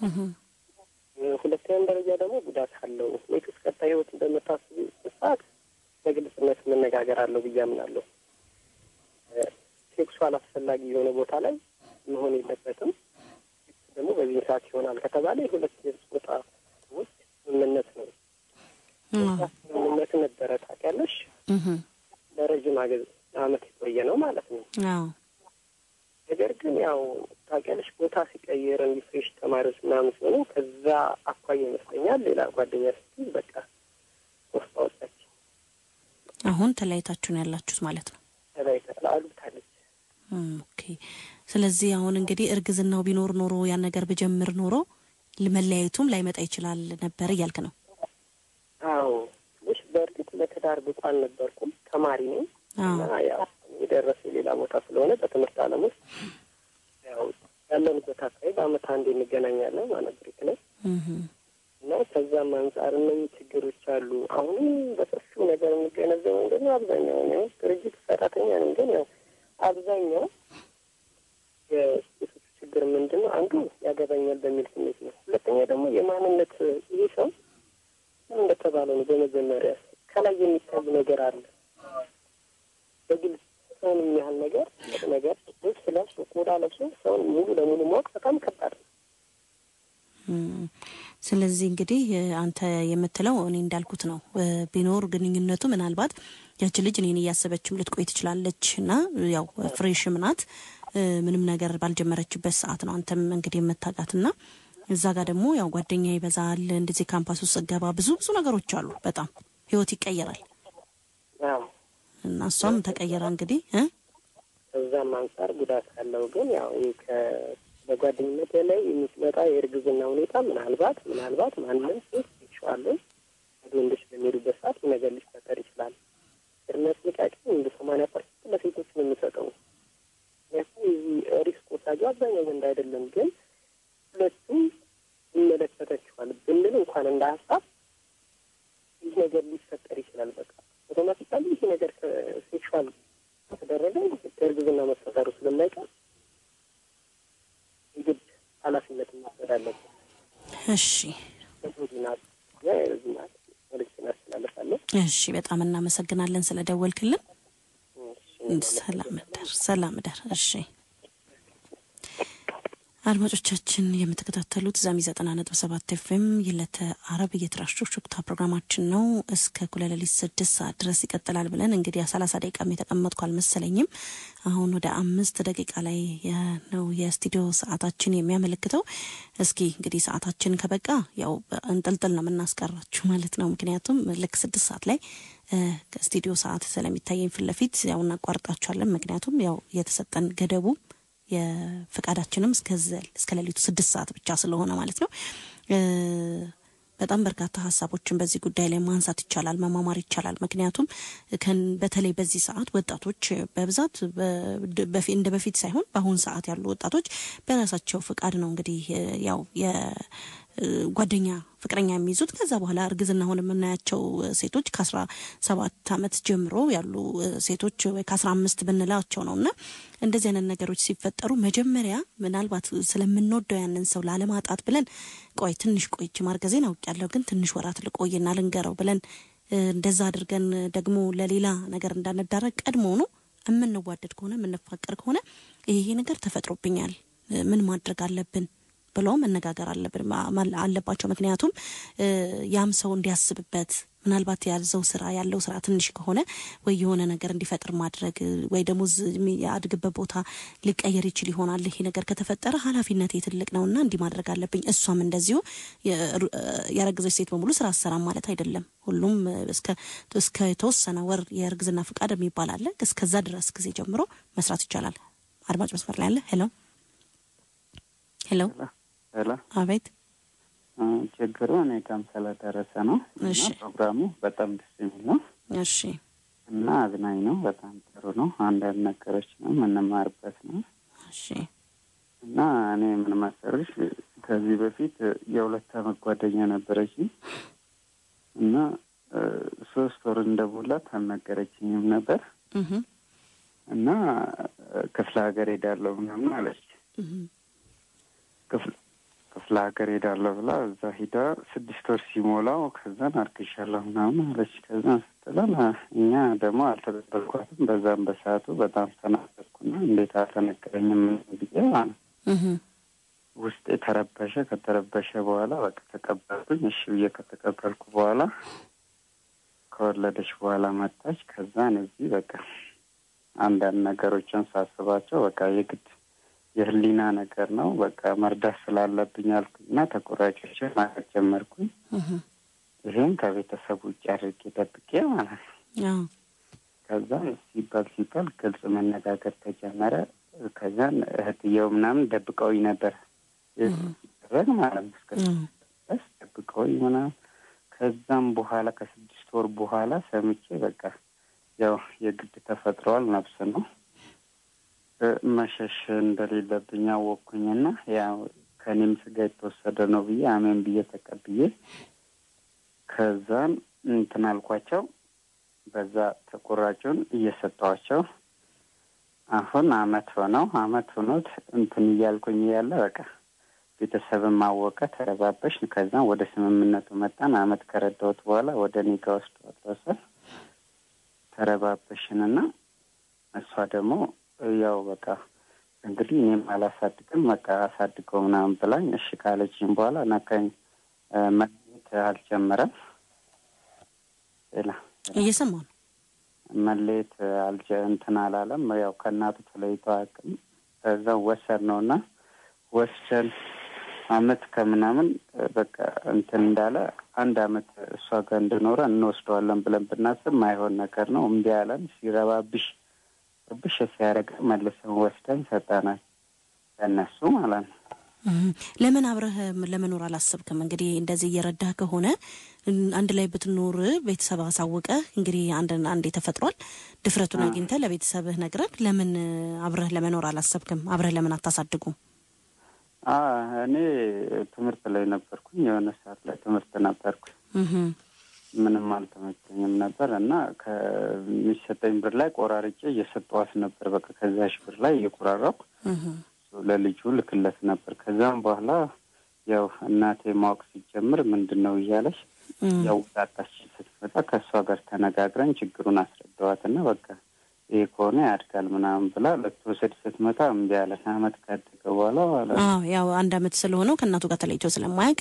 ሁለተኛም ደረጃ ደግሞ ጉዳት አለው። ኔክስ ቀጣይ ህይወት እንደምታስቡ ሰዓት በግልጽነት መነጋገር አለው ብዬ አምናለሁ። ሴክሱዋል አስፈላጊ የሆነ ቦታ ላይ መሆን የለበትም። በዚህ ሰዓት ይሆናል ከተባለ የሁለት ጾታ ውስጥ ስምምነት ነው። ስምምነት ነበረ ታውቂያለሽ። ለረዥም ዓመት የቆየ ነው ማለት ነው። ነገር ግን ያው ታውቂያለሽ ቦታ ሲቀይር እንዲህ ፍሬሽ ተማሪዎች ምናምን ሲሆኑ ከዛ አኳያ ይመስለኛል ሌላ ጓደኛ ስትይዝ በቃ ወስጣ ወጣች። አሁን ተለያይታችሁ ነው ያላችሁት ማለት ነው? ተለያይታ አሉታለች። ኦኬ። ስለዚህ አሁን እንግዲህ እርግዝናው ቢኖር ኖሮ ያን ነገር ብጀምር ኖሮ መለያየቱም ላይመጣ ይችላል ነበር እያልክ ነው? አዎ ትንሽ በእርግጥ ለትዳር ብቁ አልነበርኩም። ተማሪ ነኝ እና ያው የደረሰ ሌላ ቦታ ስለሆነ በትምህርት ዓለም ውስጥ ያው ያለንበት አካባቢ በአመት አንድ እንገናኛለን ማለት ብሬክ ላይ እና ከዛም አንጻር እነኝህ ችግሮች አሉ። አሁንም በሰፊው ነገር የሚገነዘበው ምንድን ነው አብዛኛው ነው ድርጅት ሰራተኛ ነኝ፣ ግን ያው አብዛኛው የሴቶች ችግር ምንድን ነው አንዱ ያገባኛል በሚል ስሜት ነው። ሁለተኛ ደግሞ የማንነት ይህ ሰው ምን እንደተባለ ነው። በመጀመሪያ ከላይ የሚታይ ነገር አለ በግልጽ ሰውን የሚያህል ነገር ነገር ልብስ ለብሶ ቆዳ ለብሶ ሰውን ሙሉ ለሙሉ ማወቅ በጣም ከባድ ነው። ስለዚህ እንግዲህ አንተ የምትለው እኔ እንዳልኩት ነው። ቢኖር ግንኙነቱ ምናልባት ያች ልጅ እኔን እያሰበችም ልትቆይ ትችላለች እና ያው ፍሬሽም ናት ምንም ነገር ባልጀመረችበት ሰዓት ነው አንተም እንግዲህ የምታውቃት እና እዛ ጋር ደግሞ ያው ጓደኛ ይበዛል። እንደዚህ ካምፓስ ውስጥ ገባ ብዙ ብዙ ነገሮች አሉ። በጣም ህይወት ይቀየራል እና እሷም ተቀየረ እንግዲህ ከዛም አንጻር ጉዳት አለው። ግን ያው በጓደኝነት ላይ የሚመጣ የእርግዝና ሁኔታ ምናልባት ምናልባት ማንም ሴት ይችዋለን ወደ ወንዶች በሚሄዱበት ሰዓት ነገር ሊፈጠር ይችላል። ቅድመ ጥንቃቄ እንደ ሰማንያ ፐርሰንት ለሴቶች ነው የሚሰጠው። ምክንያቱም የዚህ ሪስክ ወሳጁ አብዛኛው ወንድ አይደለም። ግን ሁለቱም ይመለከታችኋል ብንል እንኳን እንደ ሀሳብ ይህ ነገር ሊፈጠር ይችላል። በቃ አውቶማቲካሊ ይህ ነገር ሴክሹዋል ከተደረገ እርግዝና መፈጠሩ ስለማይቀር የግድ ኃላፊነት መውሰድ አለበት። እሺ ዚናት ዚናት መልዕክት እናስተላለፋለን። እሺ፣ በጣም እናመሰግናለን ስለደወልክልን። ሰላም እደር፣ ሰላም እደር። እሺ አድማጮቻችን የምትከታተሉት ዛሚ ዘጠና ነጥብ ሰባት ኤፍኤም የዕለተ አረብ የትራሾ ሹክታ ፕሮግራማችን ነው። እስከ እኩለ ሌሊት ስድስት ሰዓት ድረስ ይቀጥላል ብለን እንግዲህ ሰላሳ ደቂቃም የተቀመጥኩ አልመሰለኝም። አሁን ወደ አምስት ደቂቃ ላይ ነው የስቱዲዮ ሰዓታችን የሚያመለክተው። እስኪ እንግዲህ ሰዓታችን ከበቃ ያው እንጥልጥል ነው የምናስቀራችሁ ማለት ነው። ምክንያቱም ልክ ስድስት ሰዓት ላይ ከስቱዲዮ ሰዓት ስለሚታየኝ ፊት ለፊት ያው እናቋርጣችኋለን። ምክንያቱም ያው የተሰጠን ገደቡ የፍቃዳችንም እስከ ሌሊቱ ስድስት ሰዓት ብቻ ስለሆነ ማለት ነው። በጣም በርካታ ሀሳቦችን በዚህ ጉዳይ ላይ ማንሳት ይቻላል፣ መማማር ይቻላል። ምክንያቱም በተለይ በዚህ ሰዓት ወጣቶች በብዛት እንደ በፊት ሳይሆን በአሁን ሰዓት ያሉ ወጣቶች በራሳቸው ፍቃድ ነው እንግዲህ ያው ጓደኛ ፍቅረኛ የሚይዙት ከዛ በኋላ እርግዝና ሆን የምናያቸው ሴቶች ከአስራ ሰባት አመት ጀምሮ ያሉ ሴቶች ወይ ከአስራ አምስት ብንላቸው ነው እና እንደዚህ አይነት ነገሮች ሲፈጠሩ መጀመሪያ ምናልባት ስለምንወደው ያንን ሰው ላለማጣት ብለን ቆይ ትንሽ ቆይች ማርገዜን አውቄያለሁ ግን ትንሽ ወራት ልቆይና ልንገረው ብለን እንደዛ አድርገን ደግሞ ለሌላ ነገር እንዳንዳረግ ቀድሞ ነው የምንዋደድ ከሆነ የምንፋቀር ከሆነ ይሄ ነገር ተፈጥሮብኛል ምን ማድረግ አለብን ብለው መነጋገር አለብን አለባቸው። ምክንያቱም ያም ሰው እንዲያስብበት ምናልባት ያዘው ስራ ያለው ስራ ትንሽ ከሆነ ወይ የሆነ ነገር እንዲፈጥር ማድረግ ወይ ደግሞ የአድግበት ቦታ ሊቀየር ይችል ይሆናል። ይሄ ነገር ከተፈጠረ ኃላፊነት ትልቅ ነው እና እንዲህ ማድረግ አለብኝ። እሷም እንደዚሁ ያረገዘች ሴት በሙሉ ስራ አሰራም ማለት አይደለም። ሁሉም እስከ የተወሰነ ወር የእርግዝና ፍቃድ የሚባል አለ። እስከዛ ድረስ ጊዜ ጀምሮ መስራት ይቻላል። አድማጭ መስመር ላይ አለ። ሄሎ ሄሎ ሄሎ አቤት ችግሩ እኔ ጋም ስለደረሰ ነው እሺ እና ፕሮግራሙ በጣም ደስ የሚል ነው እሺ እና አዝናኝ ነው። በጣም ጥሩ ነው። አንዳንድ ነገሮች ነው የምንማርበት ነው እሺ እና እኔ ምን መሰለሽ ከዚህ በፊት የሁለት አመት ጓደኛ ነበረች እና ሶስት ወር እንደሞላት አልነገረችኝም ነበር እህ እና ክፍለ ሀገር ሄዳለሁ ምናምን አለች። ክፍለ ክፍለ ሀገር ሄዳለሁ ብላ እዛ ሂዳ ስድስት ወር ሲሞላው ከዛን አርግሻለሁ ምናምን አለች። ከዛን ስትለን እኛ ደግሞ አልተቀበልኳትም። በዛም በሰዓቱ በጣም ተናገርኩና እንዴት አልተነገረኝም ብዬ ማለት እህ ውስጤ ተረበሸ። ከተረበሸ በኋላ በቃ ተቀበልኩኝ። እሺ ብዬ ከተቀበልኩ በኋላ ከወለደች በኋላ መጣች። ከዛን እዚህ በቃ አንዳንድ ነገሮችን ሳስባቸው በቃ የግድ የህሊና ነገር ነው። በቃ መርዳት ስላለብኝ አልኩኝና ተቆራጮችን ማለት ጀመርኩኝ። ይህም ከቤተሰብ ውጭ አድርጌ ደብቄ ማለት ነው። ከዛን ሲባል ሲባል ግልጽ መነጋገር ተጀመረ። ከዛን እህትየው ምናምን ደብቀውኝ ነበር ሲደረግ ማለት ነው። እስከ ድረስ ደብቀውኝ ምናምን ከዛም በኋላ ከስድስት ወር በኋላ ሰምቼ በቃ ያው የግድ ተፈጥሯል ነፍስ ነው መሸሽ እንደሌለብኝ አወቅኩኝና ያው ከእኔም ስጋ የተወሰደ ነው ብዬ አሜን ብዬ ተቀብዬ ከዛን እንትን አልኳቸው። በዛ ተቆራጩን እየሰጠዋቸው አሁን አመት ሆነው አመት ሆኖት እንትን እያልኩኝ እያለ በቃ ቤተሰብን ማወቀ ተረባበሽ። ከዛ ወደ ስምምነቱ መጣን። አመት ከረዳሁት በኋላ ወደ እኔ ጋ ወስዶ ወሰን ተረባበሽንና እሷ ደግሞ ያው በቃ እንግዲህ እኔም አላሳድግም በቃ አሳድገው ምናምን ብላኝ እሺ ካለችኝ በኋላ ነካኝ መለየት አልጀመረም። ሌላ እየሰማሁ ነው። መለየት አልጀ እንትን አላለም። ያው ከእናቱ ተለይቶ አያውቅም። ከዛ ወሰን ነው እና ወሰን አመት ከምናምን በቃ እንትን እንዳለ አንድ አመት እሷ ጋር እንድኖረ እንወስደዋለን ብለን ብናስብ ማይሆን ነገር ነው። እምቢ አለን። ሲረባብሽ ብሽ ሲያደርግ መልሰን ወስደን ሰጠናል ለእነሱ ማለት ነው። ለምን አብረህ ለመኖር አላሰብክም? እንግዲህ እንደዚህ እየረዳህ ከሆነ አንድ ላይ ብትኖር ቤተሰብ አሳውቀ እንግዲህ አንድ አንዴ ተፈጥሯል። ድፍረቱን አግኝተህ ለቤተሰብህ ነግረህ ለምን አብረህ ለመኖር አላሰብክም? አብረህ ለምን አታሳድጉም? እኔ ትምህርት ላይ ነበርኩኝ። የሆነ ሰዓት ላይ ትምህርት ነበርኩኝ። ምንም አልተመቸኝም ነበር እና ከሚሰጠኝ ብር ላይ ቆራርጬ እየሰጠዋት ነበር። በቃ ከዛሽ ብር ላይ እየቆራረኩ ለልጁ ልክለት ነበር። ከዛም በኋላ ያው እናቴ ማወቅ ሲጀምር ምንድን ነው እያለች ያው ጣጣች ስትመጣ ከእሷ ጋር ተነጋግረን ችግሩን አስረዳዋትና በቃ ይሄ ከሆነ ያድጋል ምናምን ብላ ልትወስድ ስትመጣ እምቢ አለ። አመት ካደገ በኋላ ማለት ነው ያው አንድ አመት ስለሆነው ከእናቱ ጋር ተለይቶ ስለማያውቅ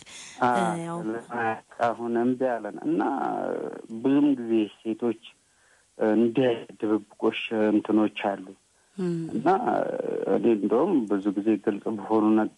አሁን እምቢ አለን እና ብዙም ጊዜ ሴቶች እንዲህ ድብብቆሽ እንትኖች አሉ እና እኔ እንደውም ብዙ ጊዜ ግልጽ በሆኑ ነገር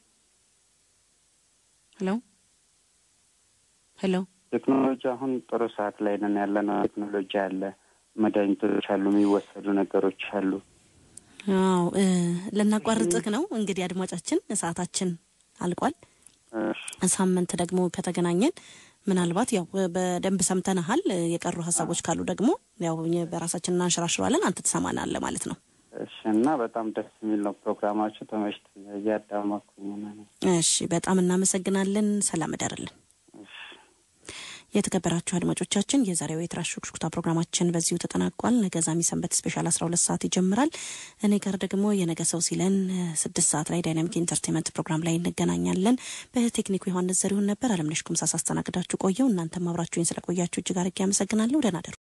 ሄሎ ሄሎ ቴክኖሎጂ አሁን ጥሩ ሰዓት ላይ ነን ያለ ነው። ቴክኖሎጂ አለ፣ መድኃኒቶች አሉ፣ የሚወሰዱ ነገሮች አሉ። አዎ ልናቋርጥህ ነው እንግዲህ አድማጫችን፣ ሰዓታችን አልቋል። ሳምንት ደግሞ ከተገናኘን ምናልባት ያው በደንብ ሰምተንሃል። የቀሩ ሀሳቦች ካሉ ደግሞ ያው በራሳችን እናንሸራሽረዋለን። አንተ ትሰማናለህ ማለት ነው። እሺ። እና በጣም ደስ የሚል ነው ፕሮግራማችሁ። ተመሽቶ እያዳመኩኝ ነው። እሺ፣ በጣም እናመሰግናለን። ሰላም እደርልን። የተከበራችሁ አድማጮቻችን የዛሬው የትራሽ ሹክሹክታ ፕሮግራማችን በዚሁ ተጠናቋል። ነገ ዛሚ ሰንበት ስፔሻል አስራ ሁለት ሰዓት ይጀምራል። እኔ ጋር ደግሞ የነገ ሰው ሲለን ስድስት ሰዓት ላይ ዳይናሚክ ኢንተርቴንመንት ፕሮግራም ላይ እንገናኛለን። በቴክኒኩ ዮሐንስ ዘሪሁን ነበር። አለምነሽ ኩምሳ ሳስተናግዳችሁ ቆየው። እናንተም አብራችሁኝ ስለቆያችሁ እጅግ አድርጌ አመሰግናለሁ። ደህና ደሩ።